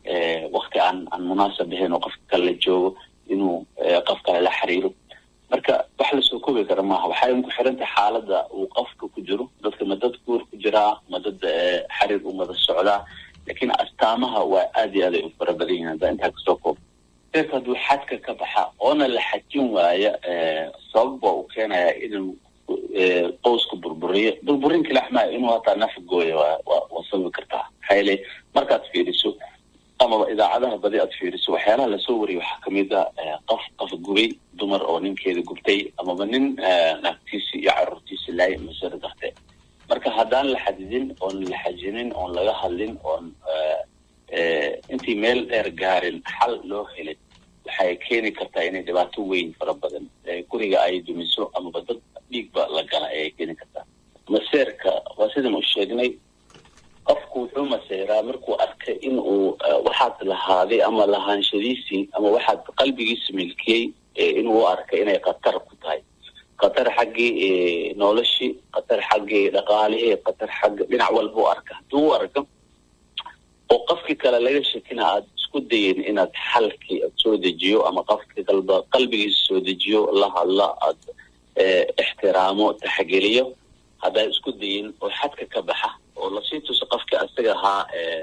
wakti aan aan munaasab ahayn oo qofka kale la joogo inuu qof kale la xiriiro marka wax lasoo koobi kara maaha waxay ku xirantahay xaaladda uu qofka ku jiro dadka ma dad guur ku jiraa ma dad xiriir u wada socdaa laakiin astaamaha waa aad iyo aad ay u fara badan yihiin haddaa intaa kasoo koob seerka hadduu xadka ka baxa oona la xajin waaya sabab waa uu keenayaa inuu qowska burburiyo burburin kilaxmaa inuu hataa naf gooya waa waa sababi kartaa maxaa yeele markaad fiiriso amaba idaacadaha badi aad fiiriso waxyaalaha lasoo wariyo waxaa kamid a qof qof gubay dumar oo ninkeeda gubtay amaba nin naagtiisi iyo caruurtiisi laay masaro darte marka haddaan la xadidin oon la xajinin oon laga hadlin oon intii meel dheer gaarin xal loo helin waxay keeni kartaa inay dhibaato weyn fara badan guriga ay dumiso amaba dad dhiigba la gala ayay keeni kartaa maseerka waa sidan u sheegnay qofku wuxuu maseyraa markuu arkay in uu waxaad lahaaday ama lahaanshadiisii ama waxaad qalbigiisa milkiyey inuu u arkay inay khatar ku tahay khatar xaggii noloshii khatar xaggii dhaqaalihii khatar xagga dhinac walba u arka hadduu u arko oo qofkii kale laga shekina aad isku dayin inaad xalkii aad soo dejiyo ama qofkii kalba qalbigiisa soo dejiyo la hadla aad ixtiraamo taxgeliyo haddaa isku dayin oo xadka ka baxa oo lasii tuso qofkii asaga ahaa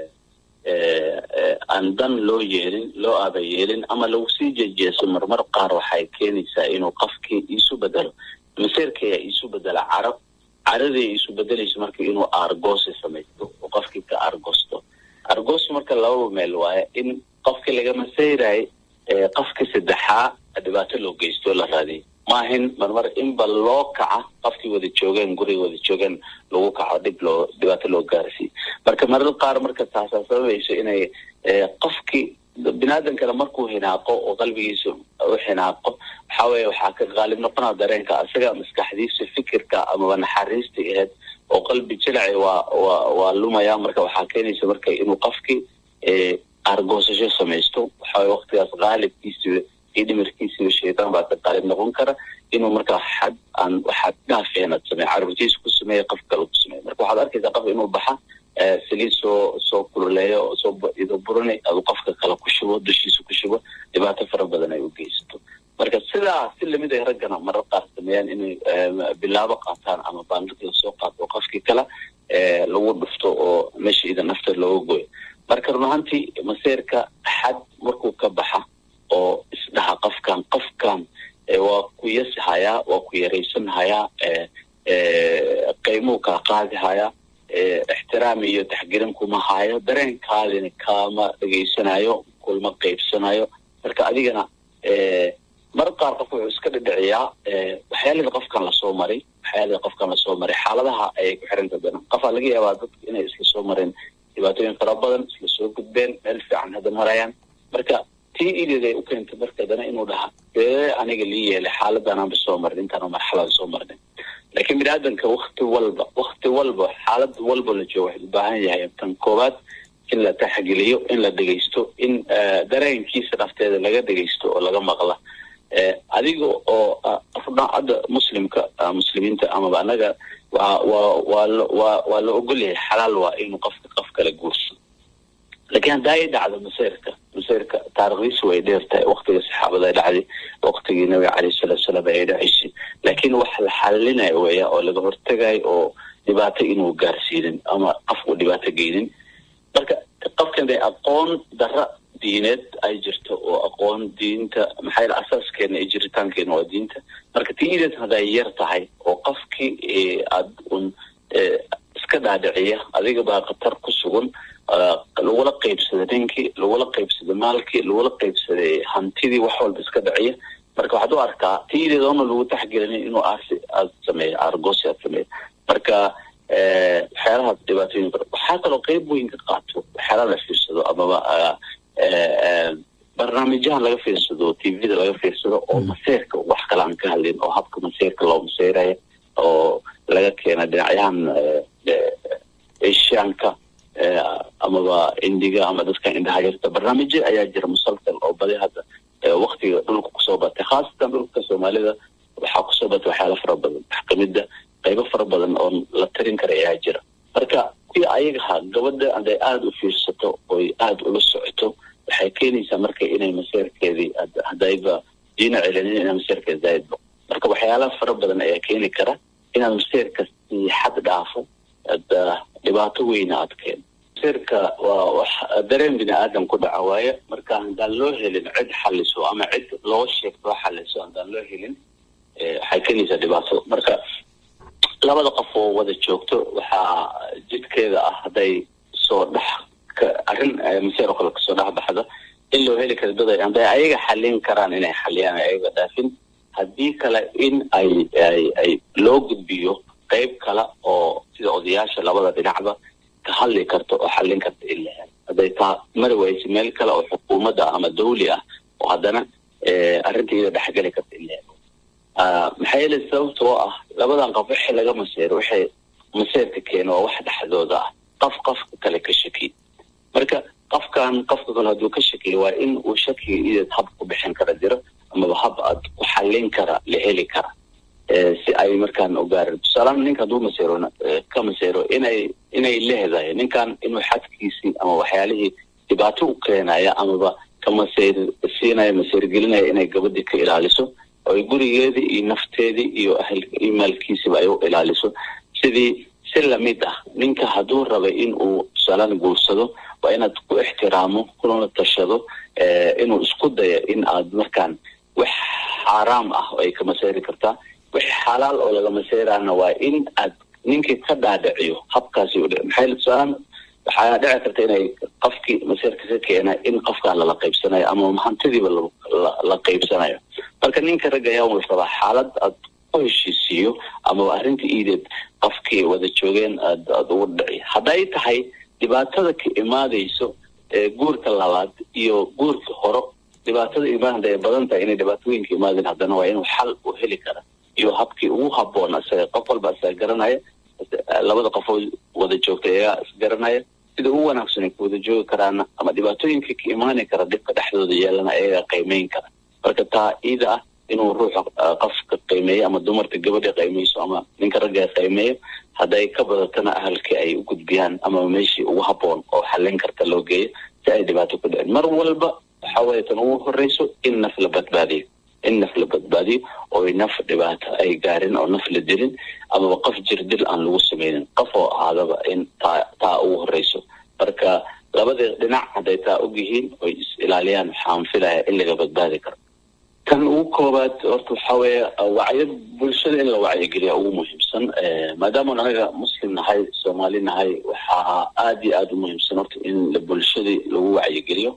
aan dan loo yeelin loo aaba yeelin ama lagu sii jejeeso marmar qaar waxay keenaysaa inuu qofkii iisu bedelo maseerkaya iisu bedela caro caradii iisu bedelayso marka inuu aargoosi samaysto oo qofkii ka aargoosto aargoosi marka lababa meel waaye in qofkii laga maseyray qofkii saddexaa dhibaato loo geysto la raadiyo maahin marmar inba loo kaca qofkii wada joogeen guriga wada joogeen lagu kaco dhib loo dhibaato loo gaarsiiyo marka marar qaar marka taasaa sababayso inay qofkii binaadankana markuu hinaaqo oo qalbigiisa u hinaaqo waxaa weeye waxaa ka qaalib noqonaa dareenka asaga maskaxdiisa fikirka amaba naxariista aheyd oo qalbi jilaci waa waa waa lumaya marka waxaa keenaysa marka inuu qofkii argoosasho samaysto waxaweye waktigaas qaalibkiisiba iyo dhimirkiisiba shaytaan baa ka qaalib noqon kara inuu markaa xad aan waxaad dhaafeen aad sameey caruurtiisa ku sameeya qof kale ku sameeya marka waxaad arkaysaa qof inuu baxa saliid soo soo kululeeyo soo ido burani adu qofka kale ku shubo dushiisa ku shubo dhibaato fara badan ay u geysato marka sidaa si lamid ay raggana marar qaar sameeyaan inay bilaabo qaataan ama baandhig lasoo qaato qofkii kale lagu dhufto oo meesha ida nafta looga goyo marka run ahaantii maseerka xad markuu ka baxa oo isdhaha qofkan qofkan waa ku yasihayaa waa ku yaraysanhayaa qiimuu kaa qaadihayaa ixtiraam iyo taxgelin kuma hayo dareenkaadina kaama dhegaysanayo kulma qaybsanayo marka adigana mar qaar qof wuxuu iska dhidhiciyaa waxyaalada qofkan lasoo maray waxyaalada qofkan lasoo maray xaaladaha ayay ku xiranta badan qofaa laga yaabaa dadka inay isla soo mareen dhibaatooyin fara badan isla soo gudbeen meel fiican hadda marayaan marka tii ideed ay u keentay marka dana inuu dhaha dee aniga lii yeelay xaaladanaanba soo marin intaana marxalada soo marnin laakiin bini aadanka wakti walba wakti walba xaalad walba la joogo waxay u baahan yahay tan koowaad in la taxgeliyo in la dhegaysto in dareenkiisa nafteeda laga dhegaysto oo laga maqla adiga oo hadda muslimka muslimiinta amaba anaga waa waa waa waa waa la ogolyahay xalaal waa inuu qofka qof kale guurso laakiin haddaa ay dhacdo maseyrka maseyrka taarikhdiisu way dheer tahay waktiga saxaabada ay dhacday waktigii nabiga caleyhi salatu salaam ay dhacaysay laakiin wax la xalinayo weya oo laga hortegayo oo dhibaato inuu gaarsiinin ama qofku dhibaato geynin marka qofkan day aqoon dara diineed ay jirto oo aqoon diinta maxaa yeel asaaskeena iyo jiritaankeena waa diinta marka tii ideed hadday yar tahay oo qofkii aad un iska dhaadhiciya adiga baa khatar ku sugan lagula qaybsada ninkii lagula qaybsada maalkii lagula qaybsaday hantidii wax walba iska dhiciya marka waxaad u arkaa tii ideed oona lagu taxgelinin inuu aarsi aad sameeyo aargoosi aad sameeyo marka waxyaalahaas dhibaatooyin fara waxaa kaloo qeyb weyn ka qaato waxyaalaha la fiirsado amaba barnaamijyahan laga fiirsado tvda laga fiirsado oo maseerka wax kale aan ka hadlin oo habka maseerka loo maseyraya oo laga keena dhinacyahan asiaanka amaba indiga ama dadka indhaha yarta barnaamijyo ayaa jira musalsal oo badi hadda waktiga dhulka kusoo batay khaasatan dhulka soomaalida waxaa kusoo batay waxyaala fara badan wax kamida qaybo fara badan oo la tarin kara ayaa jira marka qofkii ayagaha gabadha haday aada u fiirsato oy aada ula socoto waxay keenaysaa marka inay maseerkeedii hadayba diina celinin inay maseerkeeda zaaid bo marka waxyaalaha fara badan ayaa keeni kara inaad maseerka sii xad dhaafo dhibaato weyna aad keeno maseerka waa wax dareen bini aadam ku dhaca waaye marka haddaan loo helin cid xaliso ama cid loo sheegto xaliso haddaan loo helin waxay keenaysaa dhibaato marka labada qof oo wada joogto waxaa jidkeeda ah hadday soo dhex arrin maseer oo kale kasoo dhex baxda in loo heli karo dad hadday ayaga xalin karaan inay xaliyaan ayaga dhaafin haddii kale in ay ay ay loo gudbiyo qeyb kale oo sida odayaasha labada dhinacba ka hadli karto oo xallin karta in la helo hadday taa mari wayse meel kale oo xukuumadda ama dawli ah oo haddana arrinta iyada dhexgeli karta in la helo maxaa yeele sababta oo ah labadan qof wixii laga maseero waxay maseerka keeno waa wax dhexdooda ah qof qofka kale ka shakiy marka qofkan qofka kale hadduu ka shakiyo waa in uu shakiga ideed hab ku bixin kara jiro amaba hab aad ku xallin kara la heli kara si ay markaan ogaaran tusaalahaan ninka hadduu maseero ka maseero inay inay leedahay ninkan inuu xadkiisii ama waxyaalihii dhibaato u keenaya amaba ka maseer siinaya maseergelinaya inay gabadhii ka ilaaliso oo ay gurigeedii iyo nafteedii iyo ahl iyo maalkiisiba ay u ilaaliso sidii si lamid ah ninka hadduu rabay in uu tusaalahaan guursado waa inaad ku ixtiraamo kulana tashado inuu isku dayo in aad markaan wax xaaraam ah oo ay ka maseeri kartaa wix xalaal oo laga maseeraana waa in aad ninkii ka dhaadhiciyo habkaasi u maxay tusaalaan waxaa dhici karta inay qofkii maseerka ka keena in qofkaan lala qaybsanayo ama hantidiiba la qaybsanayo marka ninka ragga ayaa wal rabaa xaalad aad ku heshiisiiyo amaba arrinta iideed qofkii wada joogeen aad aad ugu dhici hadday tahay dhibaatada ka imaadayso guurka labaad iyo guurka horo dhibaatada imaan haday badan tahay inay dhibaatooyinka imaadeen haddana waa inuu xal u heli kara iyo habkii ugu haboon isaga qof walba isaga garanaya labada qofoo wada joogta ayaa isgaranaya sida ugu wanaagsan ay ku wada joogi karaana ama dhibaatooyinka ka imaani kara dhibka dhexdooda yeelana ayagaa qiimeyn kara marka taa iida ah inuu ruuxa qofka qiimeeyo ama dumarka gabadha qiimeyso ama ninka ragga qiimeeyo hadday ka badatana ahalkii ay u gudbiyaan ama meeshii ugu haboon oo xallin karta loo geeyo si ay dhibaato ku dhicin mar walba waxa weeye tan ugu horreyso in naf la badbaadiyo in naf la badbaadiyo oo naf dhibaato ay gaarin oo naf la dilin amaba qof jir dil aan lagu sameynin qof oo ahaadaba in taa taa ugu horreyso marka labadii dhinac hadday taa og yihiin oy is ilaaliyaan waxaan filaya in laga badbaadi karo kan ugu koobaad horta waxa weeye wacyo bulshada in la wacyigeliya ugu muhiimsan maadaama anaga muslim nahay soomaali nahay waxaa aada iyo aada u muhiimsan horta in bulshadii lagu wacyigeliyo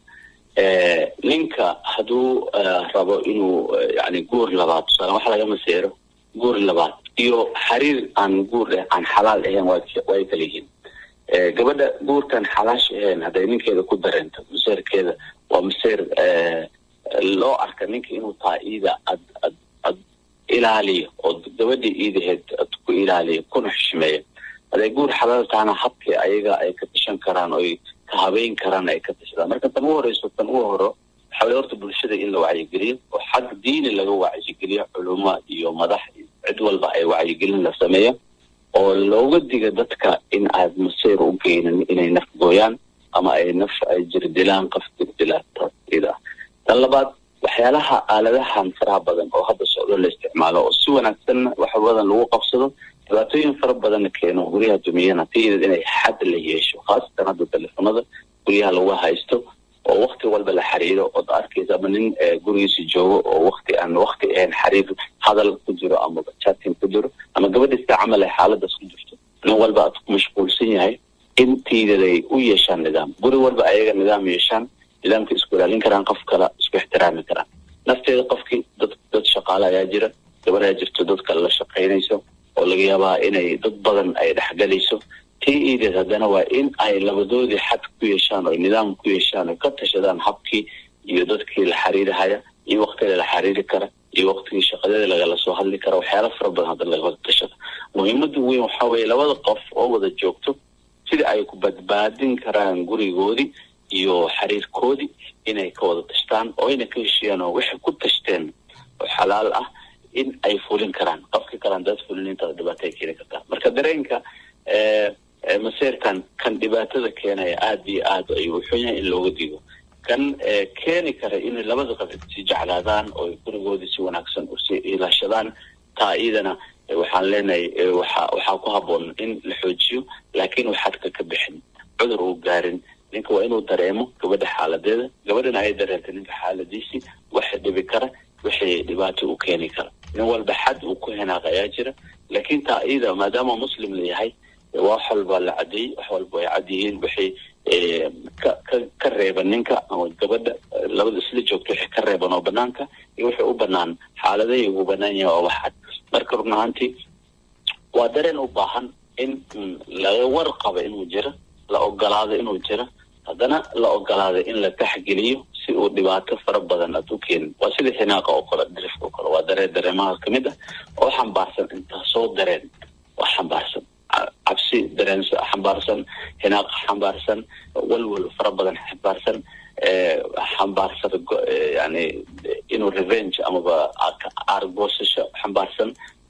ninka hadduu rabo inuu yani guur labaad tusaale wax laga maseero guur labaad iyo xariir aan guur aan xalaal ahayn way kala yihiin gabadha guurkan xalaash ahayn hadday ninkeeda ku dareento maseerkeeda waa maseer loo arka ninka inuu taa iida ad ad ad ilaaliyo oo gabadhii iidaheed ad ku ilaaliyo kuna xushmeeyo hadday guur xalaal tahana habkii ayaga ay ka tashan karaan oy ka habeyn karaan ay ka tashadaan marka tan ugu horeyso tan ugu horo waxaa weye horta bulshada in la wacyigeliyo oo xag diini laga wacyigeliyo culuma iyo madax cid walba ay wacyigelin la sameeyo oo looga diga dadka in aad maseer u geynin inay naf gooyaan ama ay naf ay jirdilaan qof jirdilaatida tan labaad waxyaalaha aaladahan faraha badan oo hadda socdo la isticmaalo oo si wanaagsan wax badan lagu qabsado dhibaatooyin fara badanna keeno guryaha dumiyana tiideed inay xad la yeesho khaasatan hadda telefonada guryaha lagu haysto oo wakti walba la xiriiro ood arkaysa ama nin gurigiisa joogo oo wakti aan wakti ahayn xiriir hadal ku jiro ama chatting ku jiro ama gabadha sida camal ay xaaladaas ku jirto nin walba aad ku mashquulsan yahay in tiideed ay u yeeshaan nidaam guri walba ayaga nidaam yeeshaan nidaamka isku ilaalin karaan qof kale isku ixtiraami karaan nafteeda qofkii dad dad shaqaale ayaa jira gabadaa jirto dad kale la shaqaynayso oo laga yaabaa inay dad badan ay dhexgalayso tii iideed haddana waa in ay labadoodii xad ku yeeshaan oo nidaam ku yeeshaan oo ka tashadaan habkii iyo dadkii la xiriirahaya iyo waktiga la xiriiri kara iyo waktigii shaqadada lagala soo hadli kara waxyaala fara badan hadda lagawada tashada muhiimada weyn waxaa weeye labada qof oo wada joogto sidai ay ku badbaadin karaan gurigoodii iyo xiriirkoodii inay ka wada tashtaan oo ayna ka heshiiyaan oo waxay ku tashteen oo xalaal ah in ay fulin karaan qofkii kalaan dad fulin intaada dhibaato ay keeni kartaa marka dareenka maseerkan kan dhibaatada keenaya aada iyo aad ayuu xun yahay in looga digo kan keeni kara inay labada qof si jeclaadaan oo gurigoodii si wanaagsan usi ilaashadaan taa iyadana waxaan leenahay waxa waxaa ku habboon in la xoojiyo laakiin waxaadka ka bixin cudur uu gaarin ninka waa inuu dareemo gabadha xaaladeeda gabadhana ay dareento ninka xaaladiisii waxa dhibi kara wixii dhibaato u keeni kara nin walba xad uu ku hinaaqa ayaa jira laakiin taa iyada maadaama muslim la yahay wax walba la cadeeyey wax walba ay cad yihiin wixii ka ka ka reeban ninka ama gabadha labada isla joogta wixii ka reeban oo banaanka iyo wixii u banaan xaaladahay ugu banaan yahay waa wax cad marka run ahaantii waa dareen u baahan in laga warqabo inuu jiro la ogolaado inuu jiro haddana la ogolaado in la taxgeliyo si uu dhibaato fara badan aad u keenin waa sida xinaaqa oo kale dirifka oo kale waa dareen dareemaha kamid ah oo xambaarsan intaasoo dareen waa xambaarsan cabsi dareen xambaarsan xinaaq xambaarsan walwal fara badan xambaarsan xambaarsan yani inuu revenge amaba argoosasho xambaarsan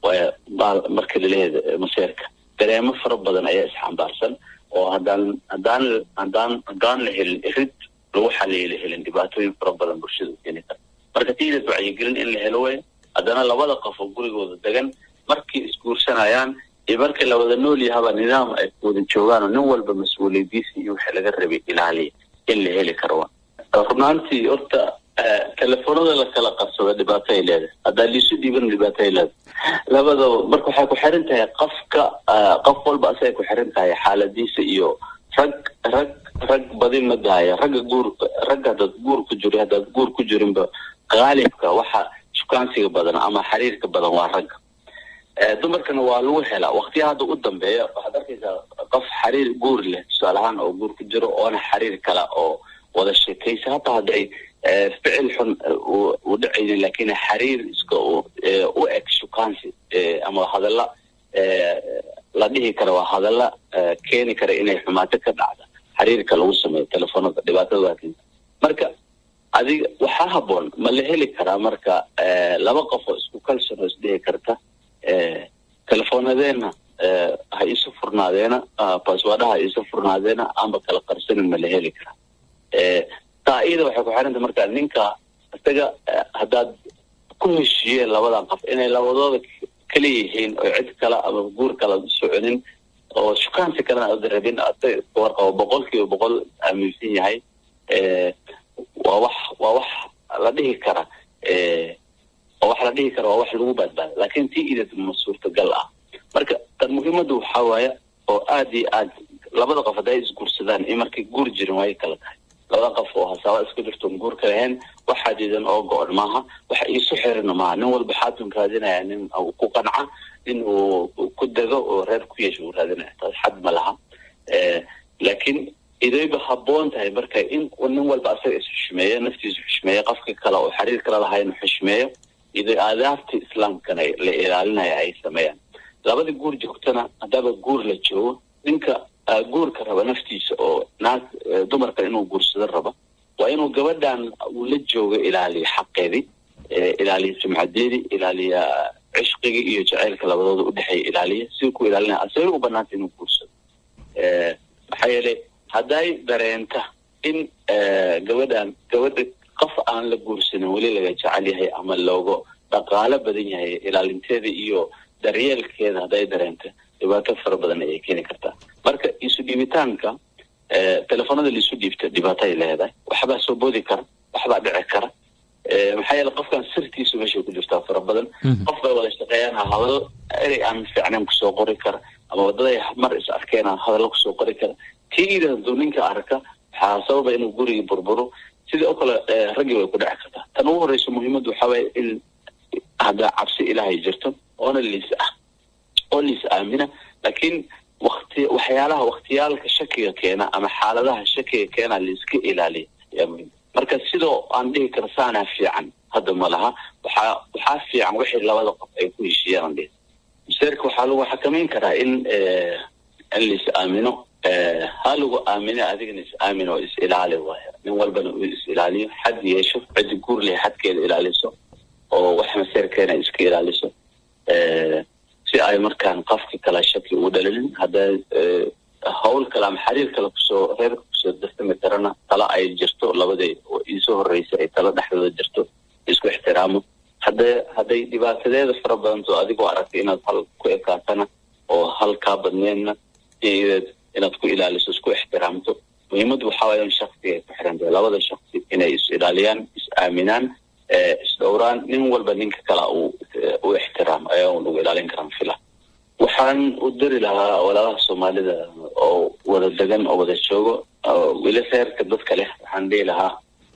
marka laleeyahay maseerka dareemo fara badan ayaa isxambaarsan oo haddaan haddaan haddaan haddaan la helin irid lagu xaliyo la helin dhibaatooyin fara badan bulshada u keeni kara marka tiidas wacyigelin in la helo way haddana labada qof oo gurigooda degan markii isguursanayaan iyo markii la wada nool yahaba nidaam ay wada joogaan oo nin walba mas-uuliyadiisi iyo wixii laga rabay ilaaliya in la heli karo runaantii horta telefoonada la kala qabsado dhibaato ay leedahay haddaa liisu dhiiban dhibaato ay leedahay labadaba marka waxay ku xiran tahay qofka qof walba asagay ku xiran tahay xaaladiisa iyo rag rag rag badi ma dahaya ragga guur ragga haddaad guur ku jiro haddaad guur ku jirinba qaalibka waxa shukaansiga badan ama xiriirka badan waa ragga dumarkana waa lagu helaa waktiya hadda u dambeeya waxaad arkaysaa qof xiriir guur leh tusaale ahaan oo guur ku jiro oona xiriir kale oo wada sheekaysa hataa hadday ficil xun u dhacaynin lakin xiriir iska u eg shukaansi ama hadalla la dhihi kara waa hadalla keeni kara inay xumaato ka dhacda xiriirka lagu sameeyo telefoonada dhibaatada waa keenta marka adiga waxaa haboon ma la heli karaa marka laba qof oo isku kalson oo isdhihi karta telefoonadeenna ha isu furnaadeena baswadaha ha isu furnaadeena amba kala qarsanin ma la heli karaa taa iyada waxay ku xiranta marka ninka isaga haddaad ku heshiiyeen labadan qof inay labadooda kala yihiin oo cid kale ama guur kala soconin oo shukaansi kalena aada rabin asaga iska warqabo boqol kiiba boqol aaminsan yahay waa wax waa wax la dhihi kara oo wax la dhihi kara waa wax lagu badbaada laakiin tii idad ma suurtagal ah marka tan muhiimadda waxaa waaya oo aad iyo aad labada qof hadday isguursadaan iyo markay guur jirin waay kala tahay labada qof oo hasaaba iska jirtoon guur ka lahayn wax xadiidan oo go-on maaha waxa iisu xirina maaha nin walba xaatun raadinaya nin ku qanca nin uu ku dego oo reer ku yeesha uu raadinaya taas xad ma laha laakiin idayba habboon tahay marka in nin walba asaga is xushmeeyo naftiisu xushmeeyo qofka kale oo xiriir kala lahayn xushmeeyo iday aadaabta islaamkana la ilaalinaya ay sameeyaan labada guur joogtana haddaba guur la joogo ninka guurka raba naftiisa oo naag dumarka inuu guursado raba waa inuu gabadhan uu la joogo ilaaliya xaqeedii ilaaliya sumcadeedii ilaaliya cishqigii iyo jaceylka labadooda udhexeeya ilaaliya si ku ilaalinaya asagay u banaanta inuu guursado maxaa yeelay hadday dareenta in gabadhan gabadha qof aan la guursanin weli laga jecel yahay ama looga dhaqaalo badan yahay ilaalinteeda iyo daryeelkeeda hadday dareenta dhibaato fara badan ayay keeni kartaa marka isu dhiibitaanka telefoonada laisu dhiibta dhibaato ay leedahay waxbaa soo boodi kara waxbaa dhici kara maxaa yeele qofkan sirtiisu meeshay ku jirtaa fara badan qof bay wada shaqeeyaan hadal erey aan fiicnayn kusoo qori kara ama wadaday mar is arkeen hadallo kusoo qori kara tii ida haduu ninka arka waxaa sababa inuu gurigii burburo sidii oo kale raggii way ku dhici kartaa tan ugu horeysa muhiimaddu waxaa waye in hadda cabsi ilaahay jirto oona liis ah oo liis aamina laakiin wakti waxyaalaha waktiyaalka shakiga keena ama xaaladaha shakiga keena laiska ilaaliya ayaa muhiim marka sidoo aan dhihi karo saanaa fiican hadda ma laha waxaa waxaa fiican wixii labada qof ay ku heshiiyaan dhihi maseerka waxaa lagu xakameyn karaa in in lais aamino ha lagu aamine adigana is aamin oo is ilaali waaya nin walbana uu is ilaaliyo xad yeesho ciddi guur leh xadkeeda ilaaliso oo wax maseerkeena iska ilaaliso si ay markaan qofki kala shaki u dhalinin hadda hawl hawl kale ama xiriir kale kusoo reerka kusoo darsami karana tala ay jirto labadii iisoo horreysay ay tala dhexdooda jirto isku ixtiraamo hadda hadday dhibaatadeeda fara badanto adigoo aragtay inaad hal ku ekaatana oo hal kaa badneedna iyadeed inaad ku ilaaliso isku ixtiraamto muhiimaddu waxaa waaya in shaksiga ay ku xiran tahay labada shaksi inay is ilaaliyaan is aaminaan isdhowraan nin walba ninka kale uu u ixtiraamo ayaa un ugu ilaalin karaan fila waxaan u dari lahaa walaalaha soomaalida oo wada degan oo wada joogo weli reerka dadka leh waxaan dhihi lahaa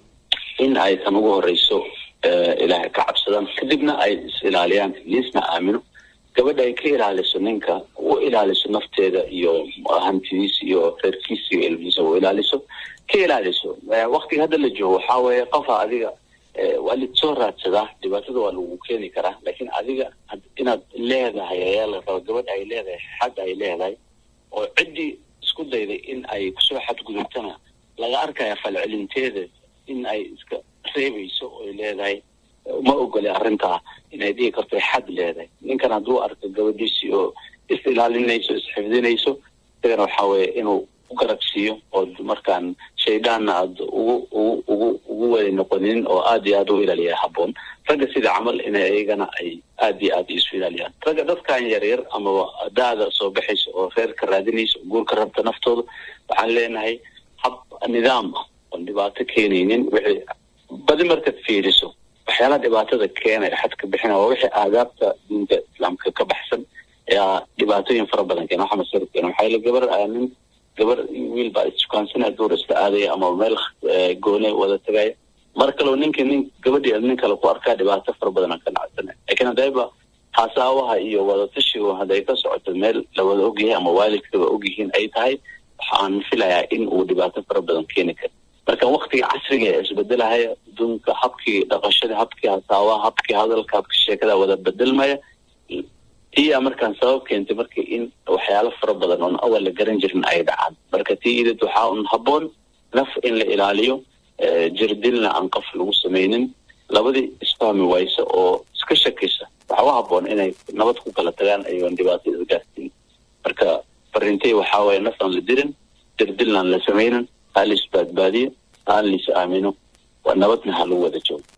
in ay tan ugu horeyso ilaahay ka cabsadaan kadibna ay is ilaaliyaan liisna aamino gabadha ay ka ilaaliso ninka u ilaaliso nafteeda iyo hantidiisa iyo reerkiisa iyo ilmihiisa u ilaaliso ka ilaaliso waktiga hadda la joogo waxaa weeye qofa adiga waa lisoo raadsadaa dhibaatada waa lagu keeni karaa laakiin adiga inaad leedahay ayaa la raba gabadha ay leedahay xad ay leedahay oo ciddii isku dayday in ay kusoo xadgudubtana laga arkaya falcelinteeda in ay iska reebayso oy leedahay ma ogole arrintaa inay dhigi karto xad leedahay ninkan hadduu arko gabadhiisii oo is ilaalinayso isxifdinayso isagana waxaa weeye inuu u garabsiiyo oo markaan shayddaanna aad ugu ugu ugu ugu wada noqonin oo aad iyo aad u ilaaliya habboon ragga sida camal inay iyagana ay aad iyo aad isu ilaaliyaan ragga dadkan yaryar amaba daada soo baxaysa oo reerka raadinaysa oo guurka rabta naftooda waxaan leenahay hab nidaam ah oon dhibaato keenaynin wixii badi markaad fiiriso waxyaalaha dhibaatada keenaya xadka bixina waa wixii aadaabta diinta islaamka ka baxsan ayaa dhibaatooyin fara badan keena waxa masar keena waxaa yila gabar nin gabar wiil baa issukaansanaya duur isla aadaya ama meel goone wada tagaya mar kaleo ninka nin gabadhii nin kale ku arkaa dhibaato fara badan aan ka dhacsanay laakiin haddayba hasaawaha iyo wadatashigu hadday ka socoto meel la wada ogyahay ama waalidkaba ogyihiin ay tahay waxaan filayaa in uu dhibaato fara badan keeni karo marka waktiga casriga ee isbedelahaya adduunka habkii dhaqashada habkii hasaawaha habkii hadalka habkii sheekada wada bedelmaya tiyaa markaan sabab keentay marka in waxyaalo fara badan oon awal la garan jirin ay dhacaan marka tii idad waxaa un habboon naf in la ilaaliyo jirdilna aan qof lagu samaynin labadii isfahmi waysa oo iska shakaysa waxaa u habboon inay nabad ku kala tagaan ayoon dhibaato isgaarsiin marka farintay waxaa waye naf aan la dirin jirdilna aan la samaynin ha la isbaadbaadiyo haan la is aamino waa nabadna ha lagu wada joogo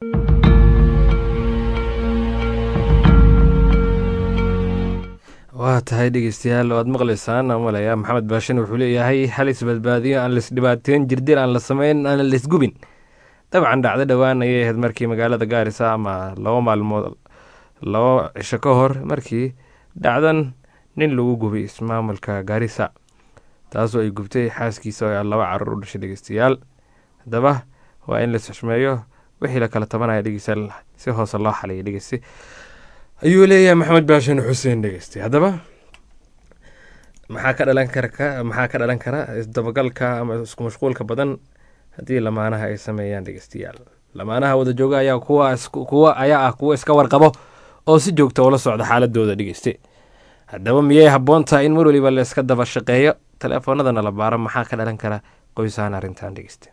waa tahay dhegeystayaal waad maqlaysaan malaya maxamed baashin wuxuu leeyahay hal isbadbaadiyo aan laisdhibaateyn jirdil aan la sameyn aan laisgubin dabcan dhacdo dhowaan ayay ahayd markii magaalada gaarisa ama laba maalmood laba cisho ka hor markii dhacdan nin lagu gubay ismaamulka gaarisa taasoo ay gubtay xaaskiisa oo laba carur u dhashay dhegeystayaal haddaba waa in lais xushmeeyo wixii la kala tabanaya dhegeystayaal si hoose loo xaliyay dhegeyste ayuu leeyahay maxamed baashin xuseen dhegeyste haddaba maxaa ka dhalan kara maxaa ka dhalan kara isdabagalka ama isku mashquulka badan haddii lamaanaha ay sameeyaan dhegeystayaal lamaanaha wada jooga ayaa kuwa kuwa ayaa ah kuwa iska warqabo oo si joogta ula socda xaaladooda dhegeyste haddaba miyay habboon tahay in mar waliba la iska daba shaqeeyo teleefoonadana la baaro maxaa ka dhalan kara qoysahan arrintan dhegeyste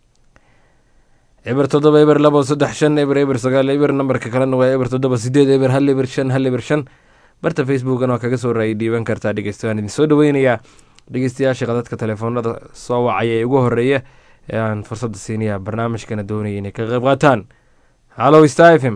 eber toddoba eber labo saddex shan eber eber sagaal eber nambarka kalena waa eber toddoba sideed eber hal eber shan hal eber shan barta facebookan waa kaga soo raayay dhiiban kartaa dhegeysta waan idin soo dhaweynayaa dhegeystayaasha qadadka teleefoonada soo wacaya ee ugu horeeya ee aan fursadda siinaya barnaamijkana doonaya inay ka qayb qaataan hallow star f m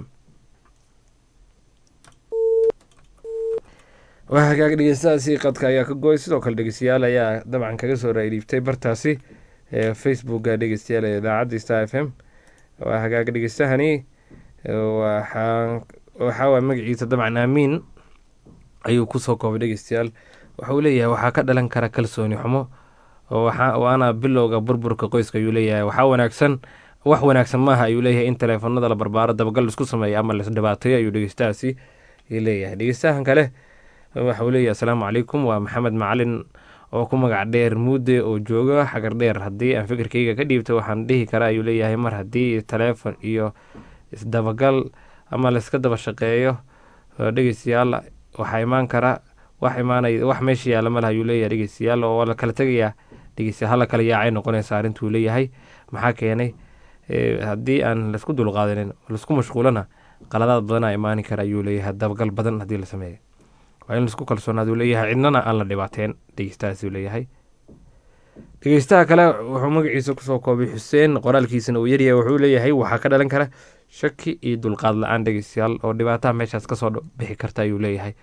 waa hagaag dhegeystahaasi qadka ayaa ka gooy sidoo kale dhegeystayaal ayaa dabcan kaga soo raayay dhiibtay bartaasi ee facebooka dhegeystayaal ee idaacadda star f m waa hagaag dhegeystahani waxaa waxaa waa magaciisa dabcan aamiin ayuu kusoo koobay dhegeystayaal waxauu leeyahay waxaa ka dhalan kara kalsooni xumo waana bilowga burburka qoyska ayuu leeyahay waxaa wanaagsan wax wanaagsan maaha ayuu leeyahay in teleefoonada la barbaaro dabagal isku sameeya ama laisdhibaateeyo ayuu dhegeystahaasi leeyahay dhegeystahan kale waxauu leeyahay asalaamu calaykum waa maxamed macalin oo ku magac dheer muudde oo jooga xagar dheer haddii aan fikirkayga ka dhiibto waxaan dhihi karaa ayuu leeyahay mar haddii teleefon iyo isdabagal ama layska daba shaqeeyo dhegeystayaal waxaa imaan kara wax imaanay wax meesha yaalla malaha ayuu leeyahay dhegeystayaal oo la kala tegayaa dhegeystayaal hala kala yaacay noqonaysa arrintuu leeyahay maxaa keenay haddii aan laisku dulqaadanin laisku mashquulana qaladaad badanaa imaani kara ayuu leeyahay dabagal badan haddii la sameeyo waa in laisku kalsoonaaduu leeyahay cidnana aan la dhibaateen dhegeystahaasuu leeyahay dhegeystaha kale wuxuu magaciisa kusoo koobay xuseen qoraalkiisana uu yaryahay wuxuu leeyahay waxaa ka dhalan kara shaki iyo dulqaad la-aan dhegeystayaal oo dhibaataha meeshaas kasoo bixi karta ayuu leeyahay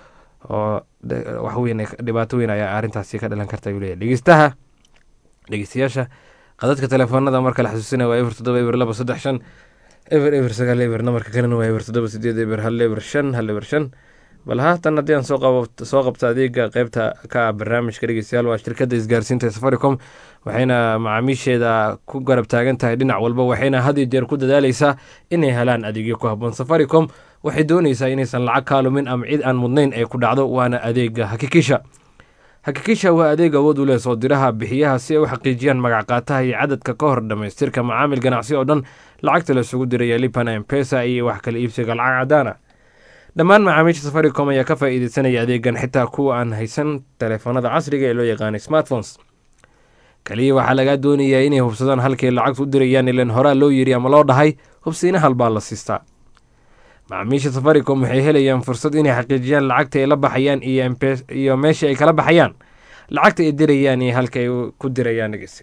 oo waxweyn dhibaato weyn ayaa arrintaasi ka dhalan karta ayuu leeyahay dhegeystaha dhegeystayaasha qadadka telefoonada marka la xasuusinaya waa eber toddoba eber laba saddex shan eber eber sagaal eber namarka kalena waa eber toddoba sideed eber hal eber shan hal eber shan bal haatan haddii aan soo qabo soo qabto adeega qeybta ka ah barnaamijka dhegeystayaal waa shirkadda isgaarsiinta ee safaricom waxayna macaamiisheeda ku garab taagan tahay dhinac walba waxayna had iyo jeer ku dadaaleysaa inay helaan adeegyo ku habboon safaricom waxay dooneysaa inaysan lacag kaalumin ama cid aan mudnayn ay ku dhacdo waana adeega hakikisha hakikisha waa adeeg awood u leh soo diraha bixiyaha si ay u xaqiijiyaan magac qaataha iyo cadadka ka hor dhammaystirka macaamil ganacsi oo dhan lacagta la isugu diraya lipana empesa iyo wax kala iibsiga lacag cadaan ah dhammaan macaamiisha safaricom ayaa ka faa'iideysanaya adeegan xitaa kuwa aan haysan telefoonada casriga ee loo yaqaanay smartphones kaliya waxaa lagaa doonayaa inay hubsadaan halkay lacagtu u dirayaan ilan horaa loo yiri ama loo dhahay hubsiina halbaa la siistaa macaamiisha safaricom waxay helayaan fursad inay xaqiijiyaan lacagta ay la baxayaan iyo meesha ay kala baxayaan lacagta ay dirayaan iyo halka ay ku dirayaan dhegeyste